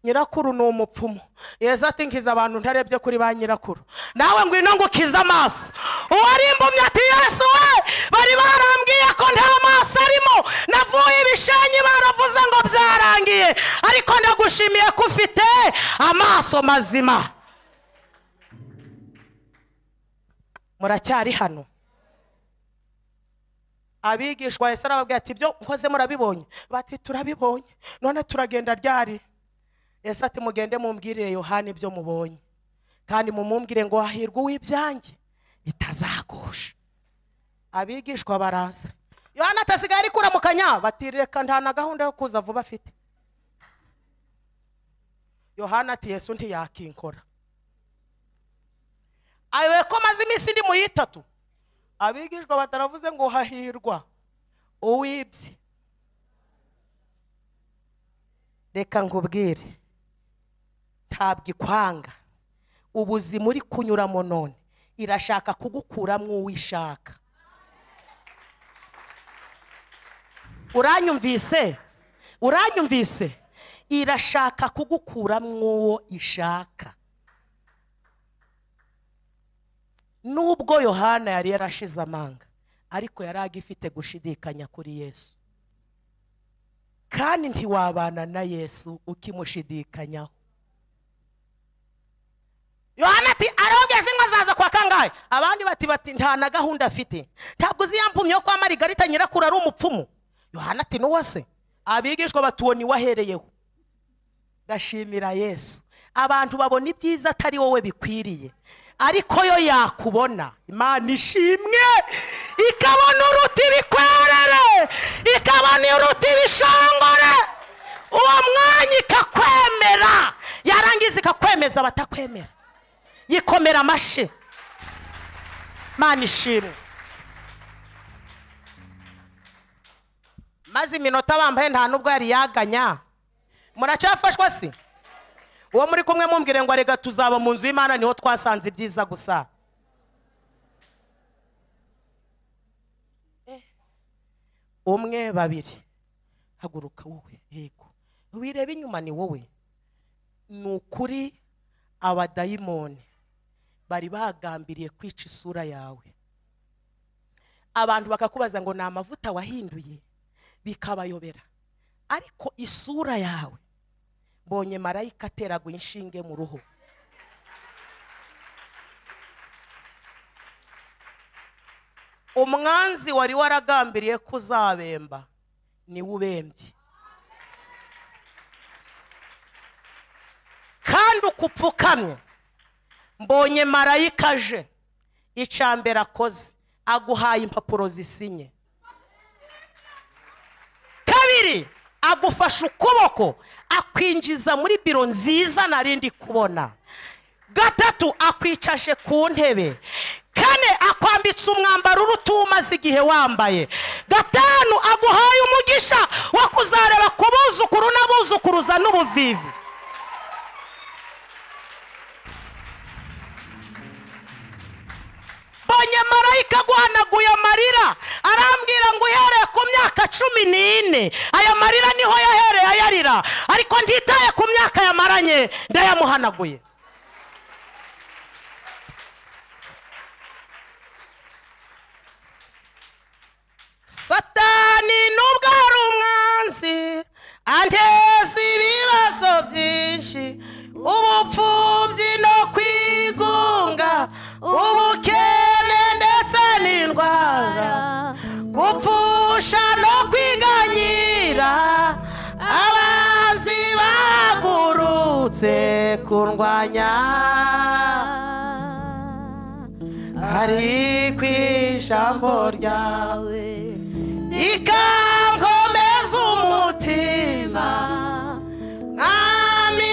nyirakuru ni umupfumu yesu ati nkiza abantu ntarebye kuri ba nyirakuru nawe ngwino ngukize amaso uwari impumyi ati yesu we bari barambwiye ko nta maso arimo navuye ibishenyi baravuze ngo byarangiye ariko ndagushimiye ko ufite amaso mazima muracyari hano abigishwa yesu arababwira ati ibyo nkoze murabibonye bati turabibonye none turagenda ryari yesu ati mugende mumbwirire yohani ibyo mubonye kandi mumumbwire ngo hahirwa uw'ibyanjye bitazagusha abigishwa baraza yohani atasigaye ari kuramukanya bati reka nta na gahunda yo kuza vuba afite yohani ati yesu ntiyakinkora ayoboye ko maze iminsi indi mu yitatu abigishwa bataravuze ngo hahirwa uwibye reka nkubwire ntabwo ikwanga ubuzima uri kunyuramo none irashaka kugukuramo uwo ishaka uranyumvise uranyumvise irashaka kugukuramo uwo ishaka nubwo yohana yari yarashize amanga ariko yari agifite gushidikanya kuri yesu kandi ntiwabana na yesu ukimushidikanyaho yohana ati arogeze inka zaza kwa kangahe abandi bati bati nta na gahunda afite ntabwo uzi yampumyi yo kwa marigarita nyirakuru ari umupfumu yohana ati n'uwo se abigishwa batuwo niwe ahereyeho ndashimira yesu abantu babona ibyiza atari wowe bikwiriye ariko yo yakubona imana ishimwe ikabona uruti ibikwerere ikabona uruti ibishongore uwo mwanya ikakwemera yarangiza ikakwemeza abatakwemera yikomera amashi imana ishimwe maze iminota bambaye nta n'ubwo yari yaganya muracyafashwa si uwo muri kumwe mumbwire ngo reka tuzaba mu nzu y'imana niho twasanze ibyiza gusa umwe babiri haguruka wowe yego wireba inyuma ni wowe ni ukuri abadayimoni bari bagambiriye kwica isura yawe abantu bakakubaza ngo ni amavuta wahinduye bikabayobera ariko isura yawe mbonye marayika ateragwa inshinge mu ruhu umwanzi wari waragambiriye ko uzabemba niwe ubembye kandi uko upfukamye mbonye marayika aje icambere akoze aguhaye impapuro zisinye kabiri agufashe ukuboko akwinjiza muri biro nziza narindi kubona gatatu akwicaje ku ntebe kane akwambitse umwambaro uruta uwo umaze igihe wambaye gatanu aguhaye umugisha wo kuzareba ku buzukuru n'abuzukuruza n'ubuvivi mbonye marayika aguhanaguye amarira arambwira ngo uhereye ku myaka cumi n'ine aya marira niho yahereye ayarira ariko ntitaye ku myaka yamaranye ndayamuhanaguye satani nubwo ari umwanzi anteza ibibazo byinshi ubupfubyi no kwigunga ubukene ndetse n'indwara gupfusha no kwiganyira abanzi bagurutse kurwanya ari ku ijambo ryawe ikankomeza umutima mwami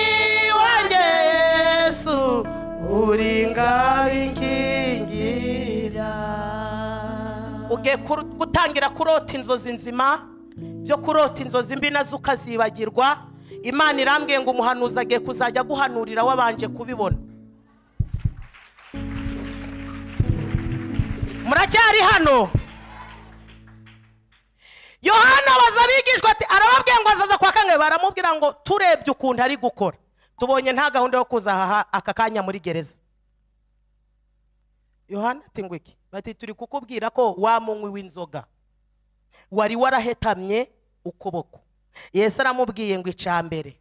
wanjye yesu uringa inkingi ugiye kuru- gutangira kurota inzozi nzima byo kurota inzozi mbi nazo ukazibagirwa imana irambwiye ngo umuhanuzi agiye kuzajya aguhanurira wabanje kubibona muracyari hano yohana abaza abigishwa ati arababwiye ngo azaza kwa kangahe baramubwira ngo turebye ukuntu ari gukora tubonye nta gahunda yo kuza aha aka kanya muri gereza yohana ati ngo iki bati turi kukubwira ko wa munywi w'inzoga wari warahetamye ukuboko yesu aramubwiye ngo ica mbere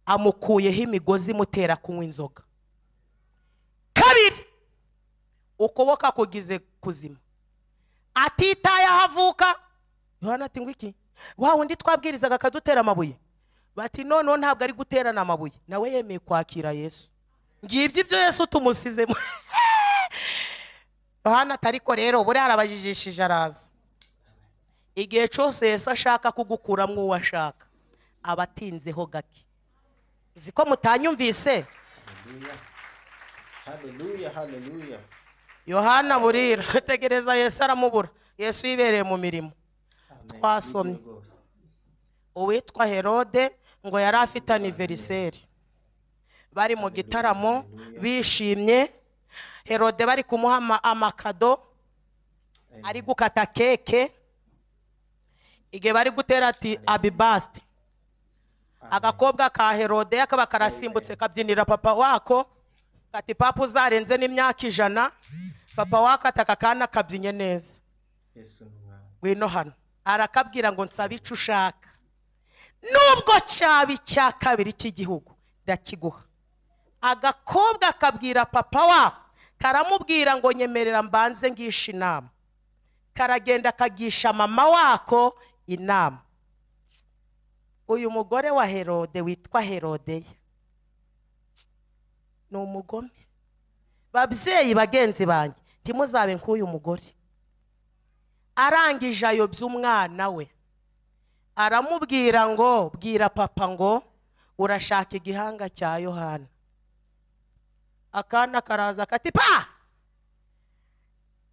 amukuyeho imigozi imutera kunywa inzoga kabiri ukuboko akugize kuzima atitaye aho avuka yohana ati ngo iki wa wundi twabwirizaga akadutera amabuye bati noneho ntabwo ari guterana amabuye nawe yemeye kwakira yesu ngibyo ibyo yesu tumusizemo yohana atariko rero buriya arabajijishije araza igihe cyose yesu ashaka kugukuramo uwo ashaka aba atinzeho gake uzi ko mutanyumvise haleluya haleluya yohana burira tegereza yesu aramubura yesu yibereye mu mirimo Amen. Twasomye. Nibyo rwose. uwitwa herode ngo yari afite aniveriseri bari mu gitaramo bishimye herode bari kumuha ama- amakado Amen. ari gukata keke igihe bari gutera ati abibasite agakobwa ka herode kaba karasimbutse kabyinira papa wako kati papa uzarenze n'imyaka ijana papa wako ati aka kana kabyinnye neza Yesu ni umwami. ngwino hano arakabwira ngo nsabe icyo ushaka nubwo cyaba icya kabiri cy'igihugu ndakiguha agakobwa kabwira papa wako karamubwira ngo nyemerera mbanze ngishe inama karagenda kagisha mama wako inama uyu mugore wa herode witwa herodeya ni umugome babyeyi bagenzi banjye ntimuzabe nk'uyu mugore arangije ayobya umwana we aramubwira ngo bwira papa ngo urashaka igihanga cya yohana akana karaza kati pa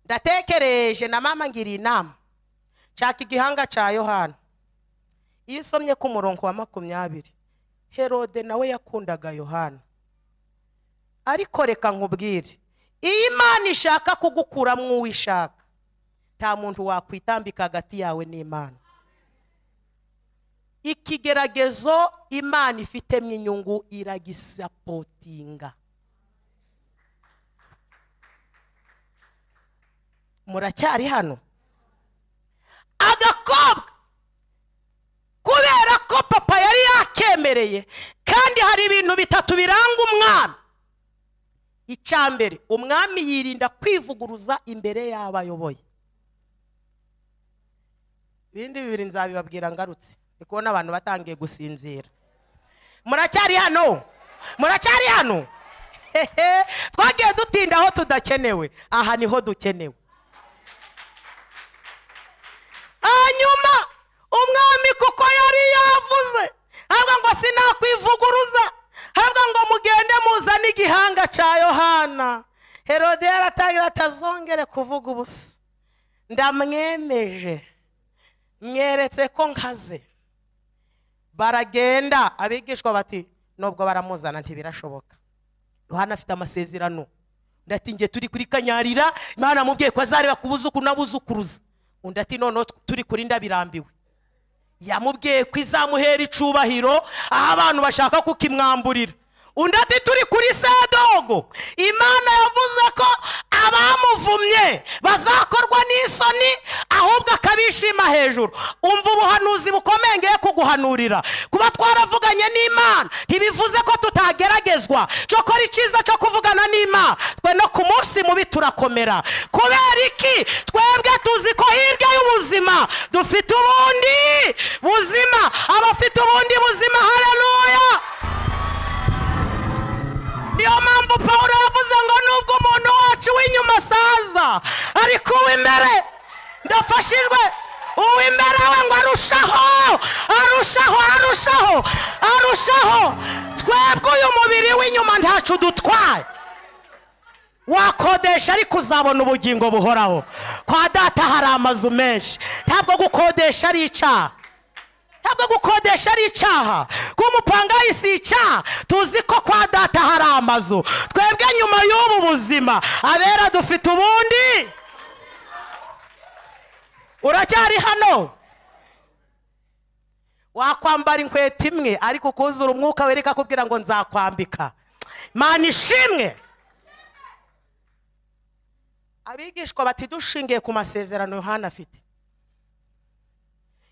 ndatekereje na mama ngiriye inama nshaka igihanga cya yohana iyo usomye ku murongo wa makumyabiri herode nawe yakundaga yohana ariko reka nkubwire iyo imana ishaka kugukuramo uwo ishaka nta muntu wakwitambika hagati yawe n'imana ikigeragezo imana ifitemo inyungu iragisapotinga muracyari hano agakobwa kubera ko papa yari yakemereye kandi hari ibintu bitatu biranga umwami icya mbere umwami yirinda kwivuguruza imbere y'abo ayoboye ibindi bibiri nzabibabwira ngarutse ndi kubona abantu batangiye gusinzira muracyari hano muracyari hano Hehe, twagiye dutinda aho tudakenewe aha niho dukenewe hanyuma umwami kuko yari yavuze avuga ngo sinakwivuguruza avuga ngo mugende muzane igihanga cya yohana herode yaratangira atazongere kuvuga ubusa ndamwemeje mweretse ko nkaze baragenda abigishwa bati nubwo baramuzana ntibirashoboka yohana afite amasezerano undi ati nge turi kuri kanyarira imana mubwiye ko azareba ku buzukuru n'abuzukuruza undi ati noneho turi kuri ndabirambiwe yamubwiye ko izamuhera icubahiro aho abantu bashaka kukimwamburira undi ati turi kuri sadogo imana yavuze ko abamuvumye bazakorwa n'isoni ahubwo akabishima hejuru umva ubuhanuzi bukomeye ngiye kuguhanurira kuba twaravuganye n'imana ntibivuze ko tutageragezwa cyokora icyiza cyo kuvugana n'imana twe no ku munsi mubi turakomera kubera iki twebwe tuzi ko hirya y'ubuzima dufite ubundi buzima abafite ubundi buzima hararuya niyo mpamvu paul yavuze ngo nubwo umuntu wacu w'inyuma asaza ariko uw'imbere ndafashijwe uw'imbere we ngo arushaho arushaho arushaho arushaho twebwe uyu mubiri w'inyuma ntacu dutwaye wakodesha ariko uzabona ubugingo buhoraho kwa data hari amazu menshi ntabwo gukodesha ari icyaha ntabwo gukodesha ari icyaha kuba umupangayi si icyaha tuzi ko kwa data hari amazu twebwe nyuma y'ubu buzima abera dufite ubundi uracyari hano wakwambara inkweto imwe ariko ukuzura umwuka wereka akubwira ngo nzakwambika mani ishimwe abigishwa bati dushingiye ku masezerano yohana afite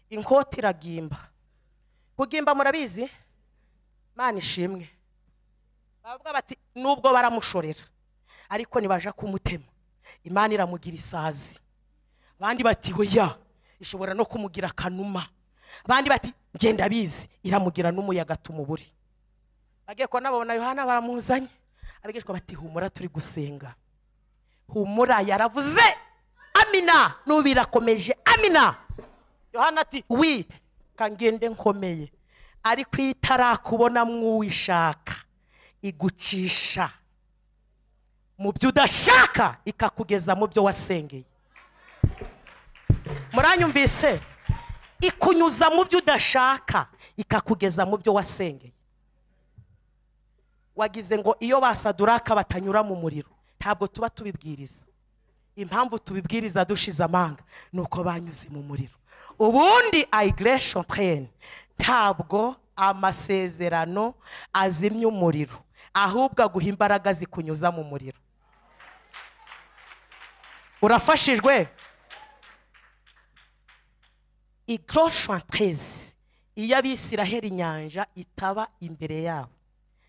inkota iragimba kugimba murabizi mana ishimwe bavuga bati nubwo baramushorera ariko ntibaja kumutema imana iramugira isazi abandi bati hoya ishobora no kumugira akanuma abandi bati ngenda abizi iramugira n'umuyaga tumubure bagiye kubona babona yohana baramuzanye abigishwa bati humura turi gusenga humura yaravuze amina n'ubu irakomeje amina yohana ati wi kangende nkomeye ariko iyo itarakubona mw'uwishaka igucisha mu byo udashaka ikakugeza mu byo wasengeye muranyumvise ikunyuza mu byo udashaka ikakugeza mu byo wasengeye wagize ngo iyo basaduraka batanyura mu muriro ntabwo tuba tubibwiriza impamvu tubibwiriza dushize amanga ni uko banyuze mu muriro ubundi ayigeresheni tereni ntabwo amasezerano azimya umuriro ahubwo aguha imbaraga zikunyuza mu muriro urafashijwe igroshantezi iyo abisiraheli inyanja itaba imbere yabo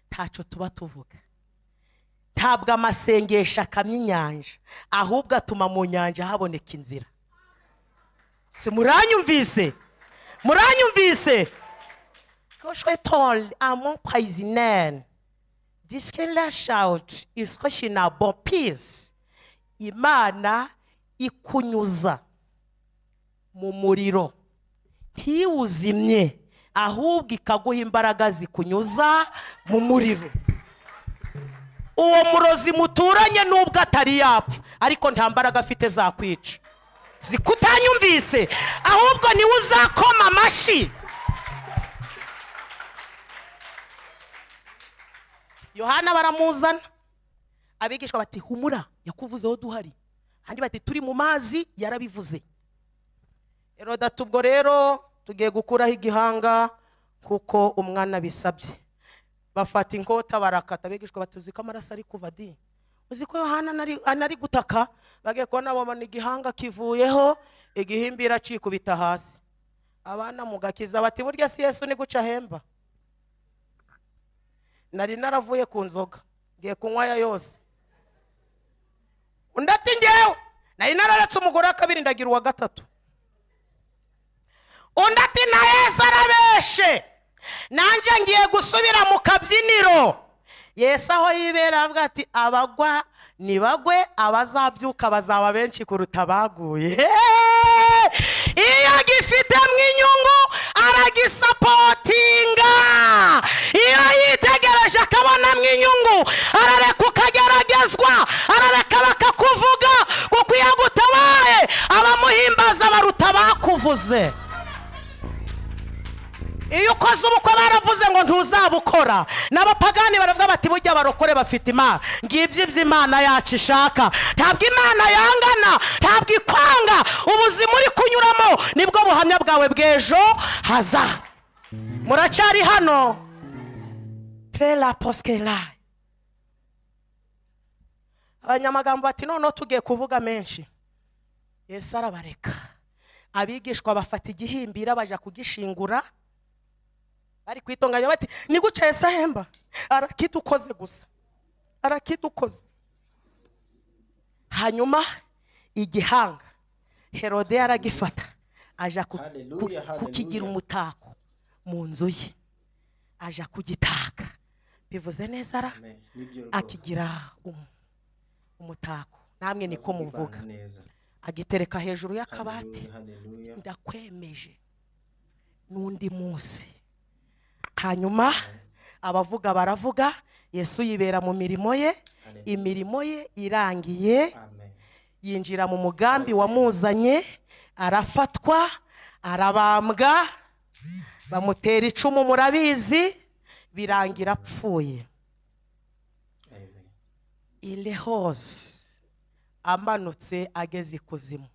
ntaco tuba tuvuga ntabwo amasengesho akamya inyanja ahubwo atuma mu nyanja haboneka inzira si muranyumvise muranyumvise koshwetori amon payizineri disike rashawuti iskoshi na bopizi imana ikunyuza mu muriro ntiwuzimye ahubwo ikaguha imbaraga zikunyuza mu muriro uwo murozi muturanye n'ubwo atari yapfa ariko nta mbaraga afite zakwica zikutanyumvise ahubwo niwe uzakoma amashyi yohana baramuzana abigishwa bati humura yakuvuzeho duhari kandi bati turi mu mazi yarabivuze herodata ubwo rero tugiye gukuraho igihanga kuko umwana bisabye bafata inkota barakata abigishwa batuzi ko amaraso ari kuva di uzi ko yohana anari- anari gutaka bagiye kubona babona igihanga kivuyeho igihimbira acikubita hasi abana mu gakiza bati burya si yesu ni guca ahemba nari naravuye ku nzoga ngiye kunywa ya yose undi ati ngewe nari nararetse umugore wa kabiri ndagira uwa gatatu undi ati na yesu arabeshe nanjye ngiye gusubira mu kabyiniro yesu aho yibera avuga ati abagwa nibagwe abazabyuka bazaba benshi kuruta abaguye iyo agifitemo inyungu aragisapotinga iyo yitegereje akabonamo inyungu arareka ukageragezwa arareka bakakuvuga kuko iyo agutabaye abamuhimbaza baruta abakuvuze iyo ukoze ubukwe baravuze ngo ntuzabukora n'abapagani baravuga bati bujya barokore bafite imana ngibyo ibyo imana yacu ishaka ntabwo imana yangana ntabwo ikwanga ubuzima uri kunyuramo nibwo buhamya bwawe bw'ejo hazaza muracyari hano terera posikerayi abanyamagambo bati noneho tugiye kuvuga menshi yesu arabareka abigishwa bafata igihimbira bajya kugishingura bari kwitunganya bati niguca yesu ahemba arakidukoze gusa arakidukoze hanyuma igihanga herode yaragifata aja ku- Hallelujah, ku- hallelujah. kukigira umutako mu nzu ye aja kugitaka bivuze neza ra Amen. Nibyo rwose. akigira um- umutako namwe niko Bavuga muvuga neza. agitereka hejuru y'akabati Hallelujah, hallelujah. ndakwemeje n'undi munsi hanyuma abavuga baravuga yesu yibera mu mirimo ye imirimo ye irangiye Amen. yinjira mu mugambi wamuzanye arafatwa arabambwa bamutera icumu murabizi birangira apfuye Amen. ilehoze amanutse ageze ikuzimu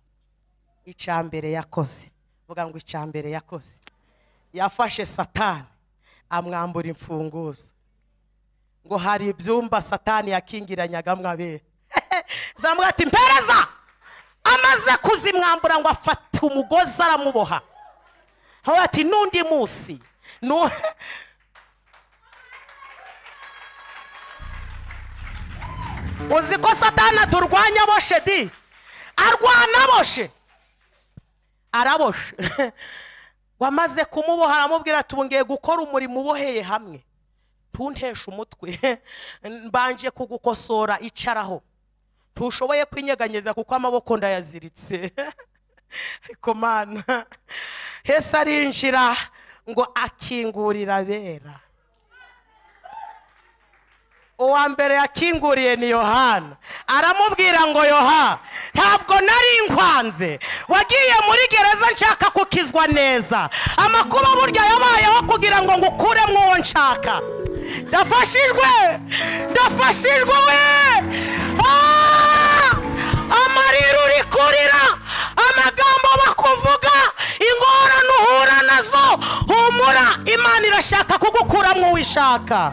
icya mbere yakoze vuga ngo icya mbere yakoze yafashe satani amwambura imfunguzo ngo hari ibyumba satani yakingiranyaga mwabera zamubwira ati mpereza amaze kuzimwambura ngo afata umugozi aramuboha aho ati n'undi munsi nu- uzi ko satani aturwanya aboshe di arwana aboshe araboshe wamaze kumuboha aramubwira ati ubu ngiye gukora umurimo uboheye hamwe ntunteshe umutwe mbanje kugukosora icaraho ntushoboye kwinyeganyeza kuko amaboko ndayaziritse ariko mana hese arinjira ngo akingurira abera uwa mbere yakinguriye ni yohana aramubwira ngo yoha ntabwo nari nkwanze wagiye muri gereza nshaka kukizwa neza amakuba burya yabayeho kugira ngo ngukuremo uwo nshaka ndafashijwe ndafashijwe we Ah! amarira uri kurira amagambo bakuvuga ingorane uhura nazo humura imana irashaka kugukuramo uwo ishaka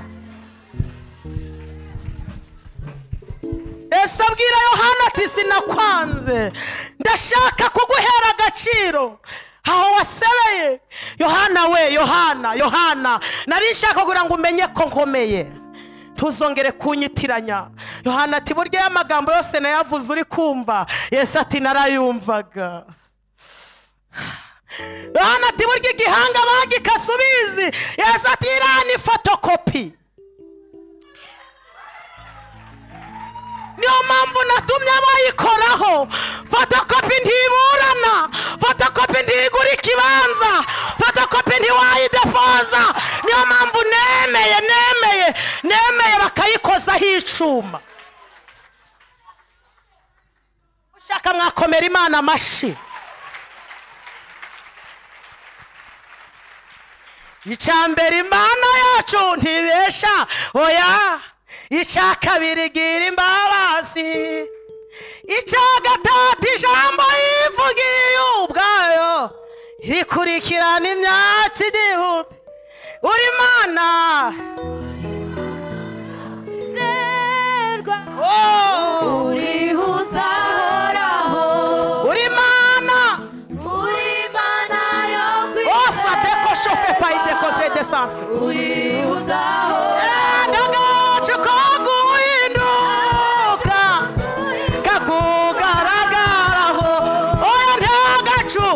ese abwira yohana ati sinakwanze ndashaka kuguhera agaciro aho wasebeye yohana we yohana yohana nari nshaka kugira ngo umenye ko nkomeye ntuzongere kunyitiranya yohana ati burya y'amagambo yose nayavuze uri kumva yesu ati narayumvaga yohana ati burya igihanga bagikase ubizi yesu ati iriya ni fotokopi niyo mpamvu natumye abayikoraho fotokopi ntiburana fotokopi ntigura ikibanza fotokopi ntiwayidepoza niyo mpamvu nemeye nemeye nemeye bakayikozaho icyuma ushaka mwakomera imana amashyi icya mbere imana yacu ntibesha oya icya kabiri gira imbabazi icya gatatu ijambo yivugiye ubwayo rikurikirana imyatsi igihumbi uri mana zerwa oh, urihuza horaho uri mana uri mana yo ose adeko shofe payidekote desanse urihuza enda gacu kaguhinduka kakugaragaraho oya ntagacu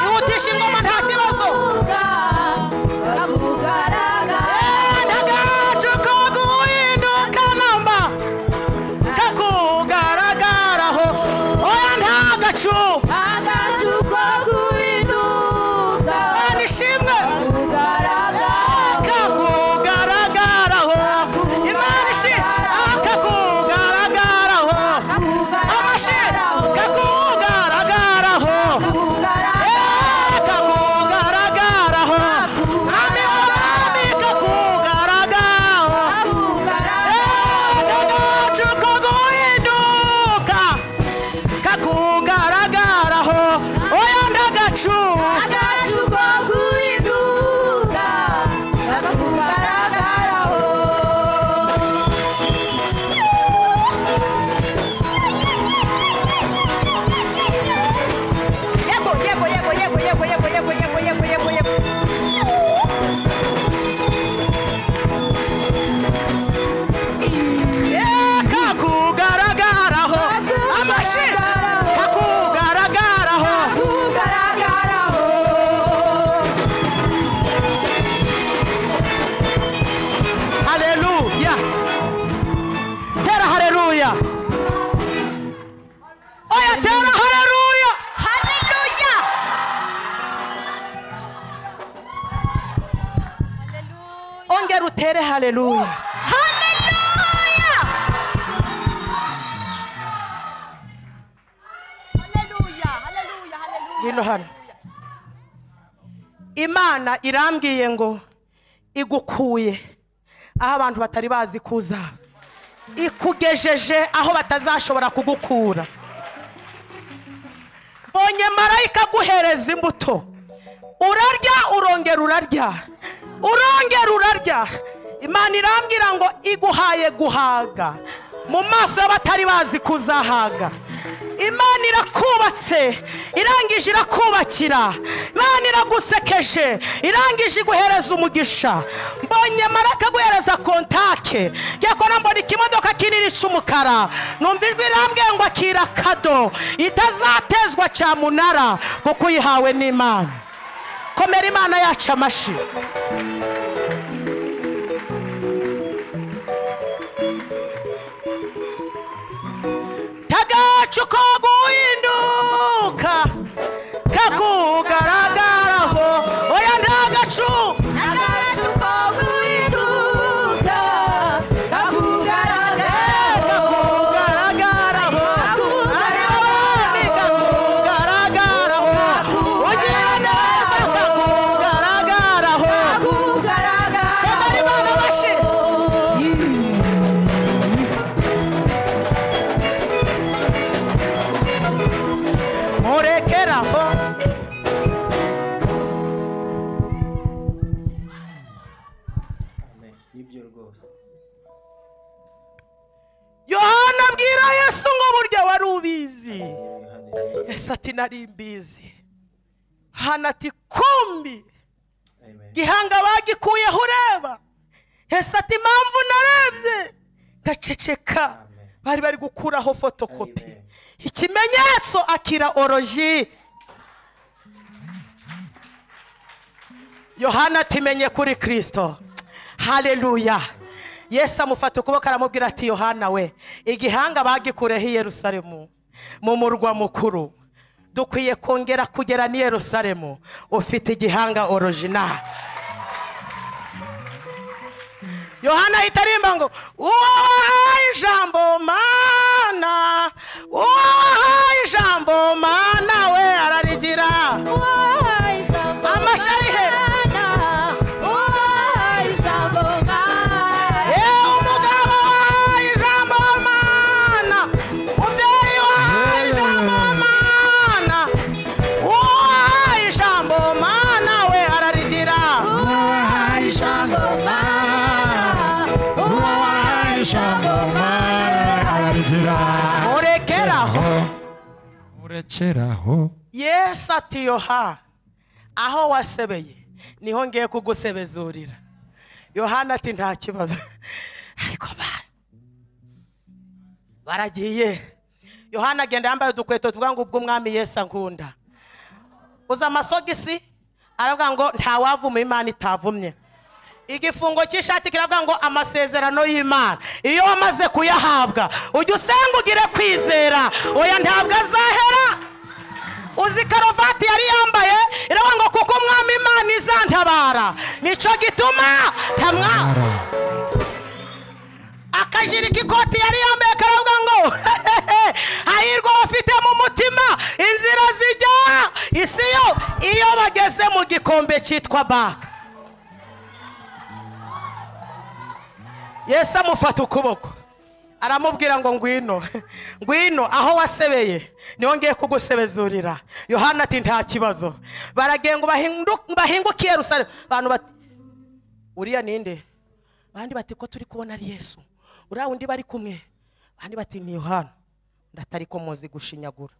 Ihutisha ingoma, nta kibazo. enda gacu kaguhinduka namba kakugaragaraho oya ntagacu nishimwe Kakugaragara rusange rutere haleluya Haleluya, haleluya, haleluya. Ngwino hano. imana irambwiye ngo igukuye aho abantu batari bazi kuzaba ikugejeje aho batazashobora kugukura mbonye marayika aguhereza imbuto urarya urongera urarya urongera urarya imana irambwira ngo iguhaye guhaga mu maso y'abatari bazi kuzahaga imana irakubatse irangije irakubakira imana iragusekeje irangije iguhereza umugisha mbonye marayika aguhereza kontake yakora mbona ikimodoka kinini cy'umukara numva ijwi irambwiye ngo akira kado itazatezwa cyamunara kuko uyihawe n'imana komera imana yacu amashi tagacuko guhinduka kakugaragaraho oya ndagacu Agacuko guhinduka kakugaragaraho kakugaragaraho aribami kakugaragaraho ugira neza kakugaragaraho komera kakugaragaraho imana amashi murekeraho Amen. Nibyo rwose. yohana abwira yesu ngo burya wari ubizi Hallelujah. yesu ati nari mbizi hana ati kumbi Amen. gihanga bagikuyeho ureba yesu ati impamvu narebye gaceceka Amen. bari bari gukuraho fotokopi Amen. ikimenyetso akira oroji yohana atimenye kuri kirisito haleluya yesu amufata ukuboko aramubwira ati yohana we igihanga bagikureho i yerusalemu mu murwa mukuru dukwiye kongera kugera n'i yerusalemu ufite igihanga orojinali yohana ahita aririmba ngo uwo wahaye ijambo mana uwo wahaye ijambo mana we ararigira yewe umugabo wahaye ijambo mana umubyeyi wahaye ijambo mana uwo wahaye ijambo mana we ararigira murekeraho urekeraho yesu ati yoha aho wasebeye niho ngiye kugusebezurira yohana ati nta kibazo ariko bara baragiye yohana agenda yambaye udukweto tuvuga ngo ubw'umwami yesu ankunda uza amasogisi aravuga ngo ntawavuma imana itavumye igifungo cy'ishati kiravuga ngo amasezerano y'imana iyo wamaze kuyahabwa ujya usenga ugire kwizera oya ntabwo azahera uzi karuvati yari yambaye iravuga ngo kuko umwami imana izantabara nicyo gituma tamwa akajiri k'ikoti yari yambaye karavuga ngo hahirwa abafite mu mutima inzira zijya isi yo iyo bageze mu gikombe cyitwa baka yesu amufata ukuboko aramubwira ngo ngwino ngwino aho wasebeye niho ngiye kugusebezurira yohana ati nta kibazo baragiye ngo bahindu- bahinguke i yerusalemu abantu bati uriya ninde abandi bati ko turi kubona ari yesu uriya undi bari kumwe abandi bati ni yohana ndatari ko muzi gushinyagura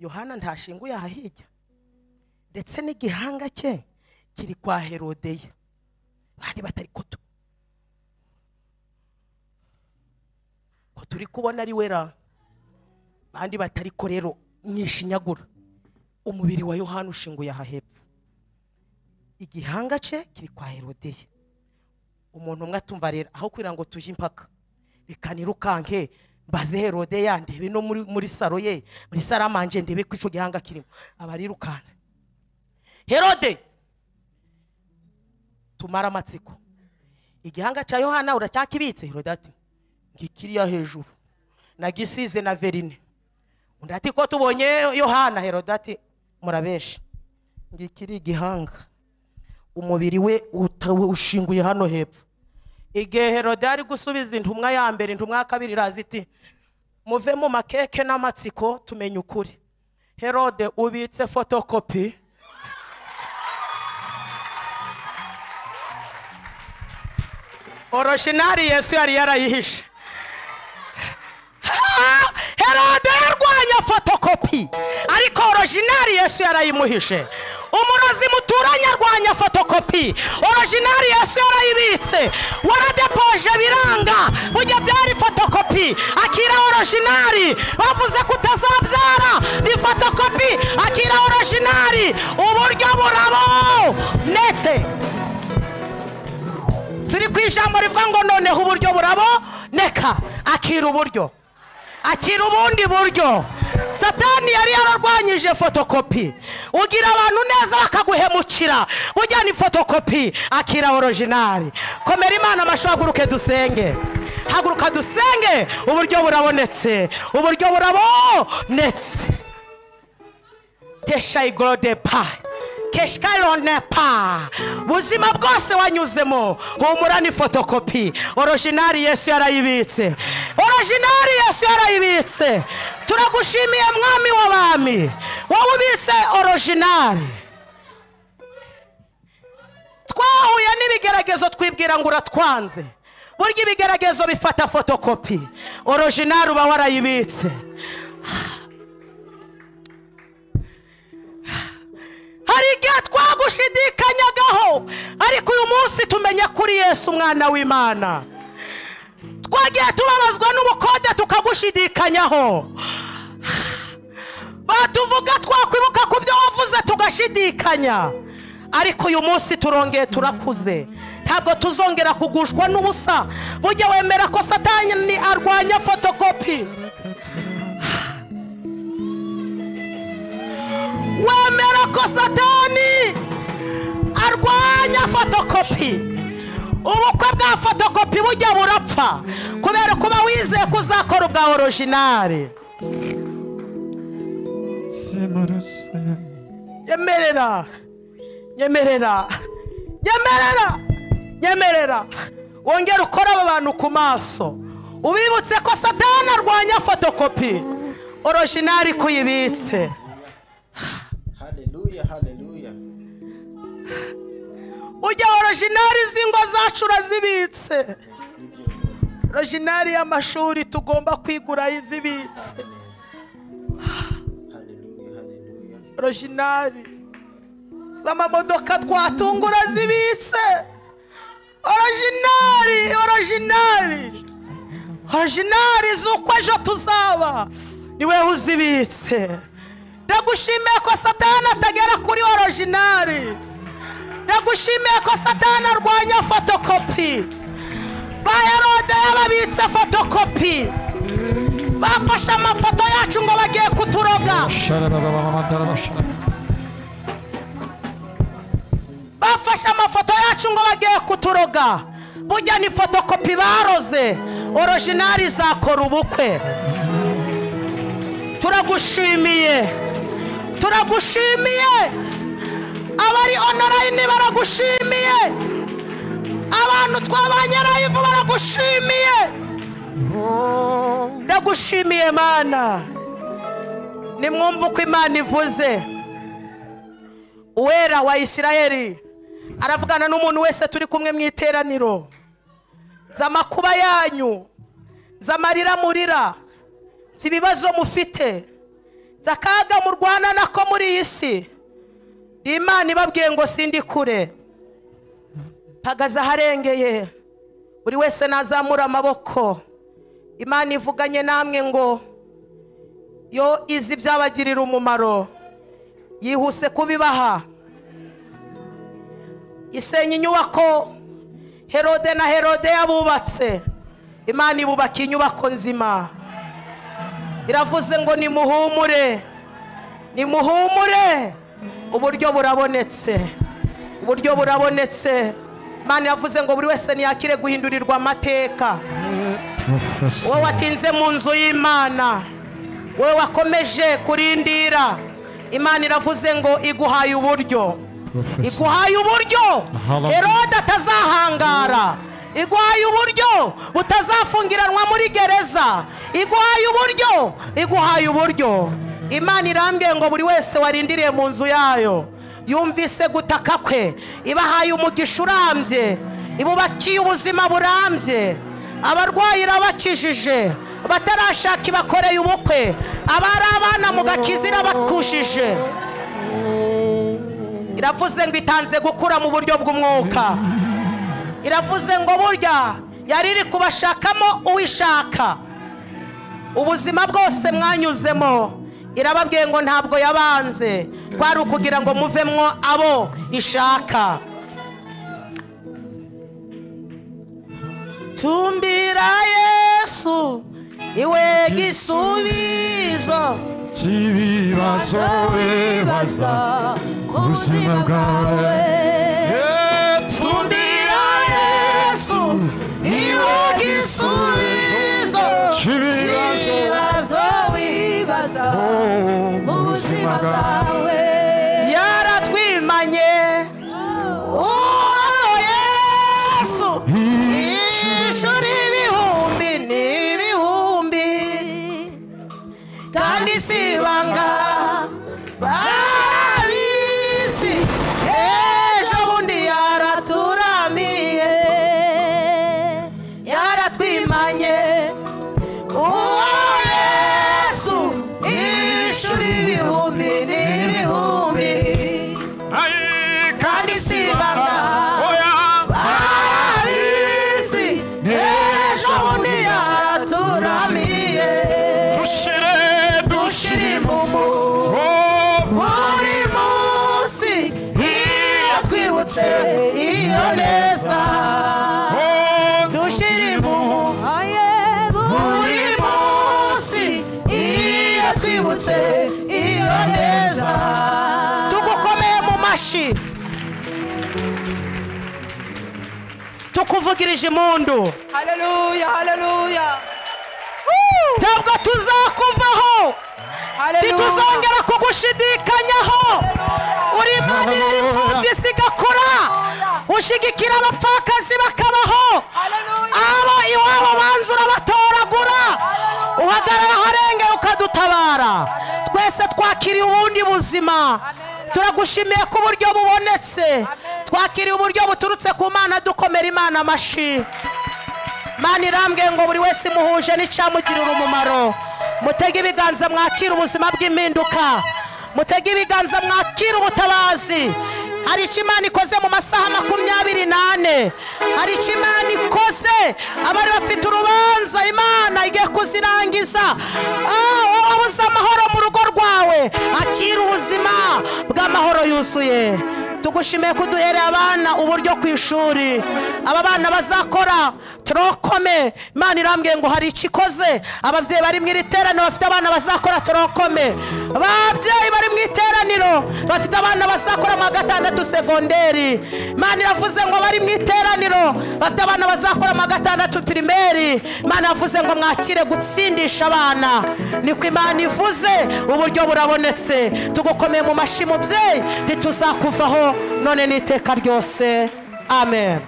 yohana ntashinguye aha hirya ndetse n'igihanga cye kiri kwa herodeye abandi batari ko tu- ko turi kubona ari wera bandi batari ko rero mwishinyagura umubiri wa yohani ushinguye aha hepfo igihanga cye kiri kwa herodeye umuntu umwe atumva rero aho kugira ngo tujye impaka bikanirukanke mbaze herodeye ndebe no muri, muri saro ye muri saramanje ndebe ko icyo gihanga kirimo abarirukanka herode tumare amatsiko igihanga cya yohana uracyakibitse herodati ngikiriya hejuru nagisize na verine undi ati ko tubonye yohana herodati murabesha ngikiri igihanga umubiri we uta- ushinguye hano hepfo igihe herode ari gusubiza intumwa ya mbere intumwa ya kabiri iraza iti muve mu makeke n'amatsiko tumenye ukuri herode ubitse fotokopi oroshinari yesu yari yarayihishe Ah, herode yarwanya fotokopi ariko orojinari yesu yarayimuhishe umurozi muturanye arwanya fotokopi orojinari yesu yarayibitse waradepoje biranga burya byari fotokopi akira orojinari bavuze ko utazabyara ni fotokopi akira orojinari uburyo burabo netse turi ku ijambo rivuga ngo noneho uburyo buraboneka akira uburyo akira ubundi buryo satani yari yararwanyije fotokopi ugira abantu neza bakaguhemukira ujya ni fotokopi akira orojinari komera imana amashyi haguruke dusenge haguruka dusenge uburyo burabonetse uburyo burabonetse tesha igorode pa keshkarone pa buzima bwose wanyuzemo humura ni fotokopi orojinari yesu yarayibitse orojinari yesu yarayibitse turagushimiye mwami w'abami wowe ubitse orojinari twahuye n'ibigeragezo twibwira ngo uratwanze burya ibigeragezo bifata fotokopi orojinari uba warayibitse hari igihe twagushidikanyagaho ariko uyu munsi tumenya kuri yesu umwana w'imana twagiye tubabazwa n'ubukode tukagushidikanyaho batuvuga twakwibuka ku byo wavuze tugashidikanya ariko uyu munsi turongeye turakuze ntabwo tuzongera kugushwa n'ubusa bujya wemera ko satani arwanya fotokopi wemera ko satani arwanya fotokopi ubukwe bwa fotokopi bujya burapfa kubera kuba wizeye ko uzakora ubwa orojinari nyemerera nyemerera nyemerera nyemerera wongere ukore aba bantu ku maso ubibutse ko satani arwanya fotokopi orojinari kuyibitse Hallelujah, hallelujah. ujya orojinari z'ingo zacu urazibitse Give your gloves. orojinari y'amashuri tugomba kwigura izibitse Yes. Hallelujah, hallelujah. orojinari z'amamodoka twatunga urazibitse orojinari orojinari orojinari z'uko ejo tuzaba niwe uzibitse ndagushimiye ko satani atagera kuri orojinari ndagushimiye ko satani arwanya fotokopi ba herode yababitse fotokopi bafashe amafoto yacu ngo bagiye kuturoga bafashe amafoto yacu ngo bagiye kuturoga burya ni fotokopi baroze orojinari zakora ubukwe turagushimiye turagushimiye abari onorayini baragushimiye abantu twabanye rayivu baragushimiye ndagushimiye mana nimwumve uko imana ivuze uwera wa isirayeli aravugana n'umuntu wese turi kumwe mu iteraniro z'amakuba yanyu z'amarira murira z'ibibazo mufite z'akaga murwana nako muri iyi si imana ibabwiye ngo sindi kure mpagaze aharengeye buri wese nazamura amaboko imana ivuganye namwe ngo yo izi byabagirira umumaro yihuse kubibaha isenya inyubako herode na herode yabubatse imana ibubaka inyubako nzima iravuze ngo nimuhumure nimuhumure uburyo burabonetse uburyo burabonetse imana yavuze ngo buri wese ntiyakire guhindurirwa amateka wowe watinze mu nzu y'imana wowe wakomeje kurindira imana iravuze ngo iguhaye uburyo iguhaye uburyo Hallelujah. herode atazahangara iguhaye uburyo utazafungiranwa muri gereza iguhaye uburyo iguhaye uburyo imana irambwiye ngo buri wese warindiriye mu nzu yayo yumvise gutaka kwe ibahaye umugisha urambye ibubakiye ubuzima burambye abarwayi irabakijije abatarashaka ibakoreye ubukwe abari abana mu gakiza irabakushije iravuze ngo itanze gukura mu buryo bw'umwuka iravuze ngo burya yari iri kubashakamo uwishaka ubuzima bwose mwanyuzemo irababwiye ngo ntabwo yabanze kwari ukugira ngo muvemwo abo ishaka tumbira yesu iwe gisubizo cy'ibibazo wibaza ku buzima bwawe tumbira yesu iwe gisubizo cy'ibibazo ibibazo wibaza mu buzima bwawe yaratwimanye uwo yesu ishuri ibihumbi n'ibihumbi kandi si ibanga barabizi ejo bundi yaraturamiye yaratwimanye uwo yesu ishuri ibihumbi n'ibihumbi kandi si ibanga barabizi ejo bundi yaraturamiye dushire dushirimumu buri munsi iyo twibutse iyo neza dushirimumu buri munsi iyo twibutse iyo neza tugukomeye mu mashyi tukuvugirije impundu Haleluya, haleluya. ntabwo tuzakuvaho Haleluya. ntituzongera kugushidikanyaho uri imana irera imfubyi zigakura ushyigikira abapfakazi bakabaho abo iwabo banza urabatoragura uhagarara aharengeye ukadutabara twese twakiriye ubundi buzima turagushimiye ko uburyo bubonetse twakiriye uburyo buturutse ku mana dukomera imana amashyi mana irambwiye ngo buri wese imuhuje n'icyamugirira umumaro mutege ibiganza mwakire ubuzima bw'impinduka mutege ibiganza mwakire ubutabazi hari icyo imana ikoze mu masaha makumyabiri n'ane hari icyo imana ikoze abari bafite urubanza imana igiye kuzirangiza Ah, wabuze amahoro mu rugo rwawe akira ubuzima bw'amahoro yuzuye tugushimiye ko uduhereye abana uburyo ku ishuri aba bana bazakora turokome imana irambwiye ngo hari icyo ikoze ababyeyi bari mu iri teraniro bafite abana bazakora turokome ababyeyi bari mu iteraniro bafite abana bazakora mu wa gatandatu segonderi imana iravuze ngo bari mu iteraniro bafite abana bazakora mu wa gatandatu pirimeri imana yavuze ngo mwakire gutsindisha abana niko imana ivuze uburyo burabonetse tugukomeye mu mashyi mubyeyi ntituzakuvaho none n'iteka ryose amen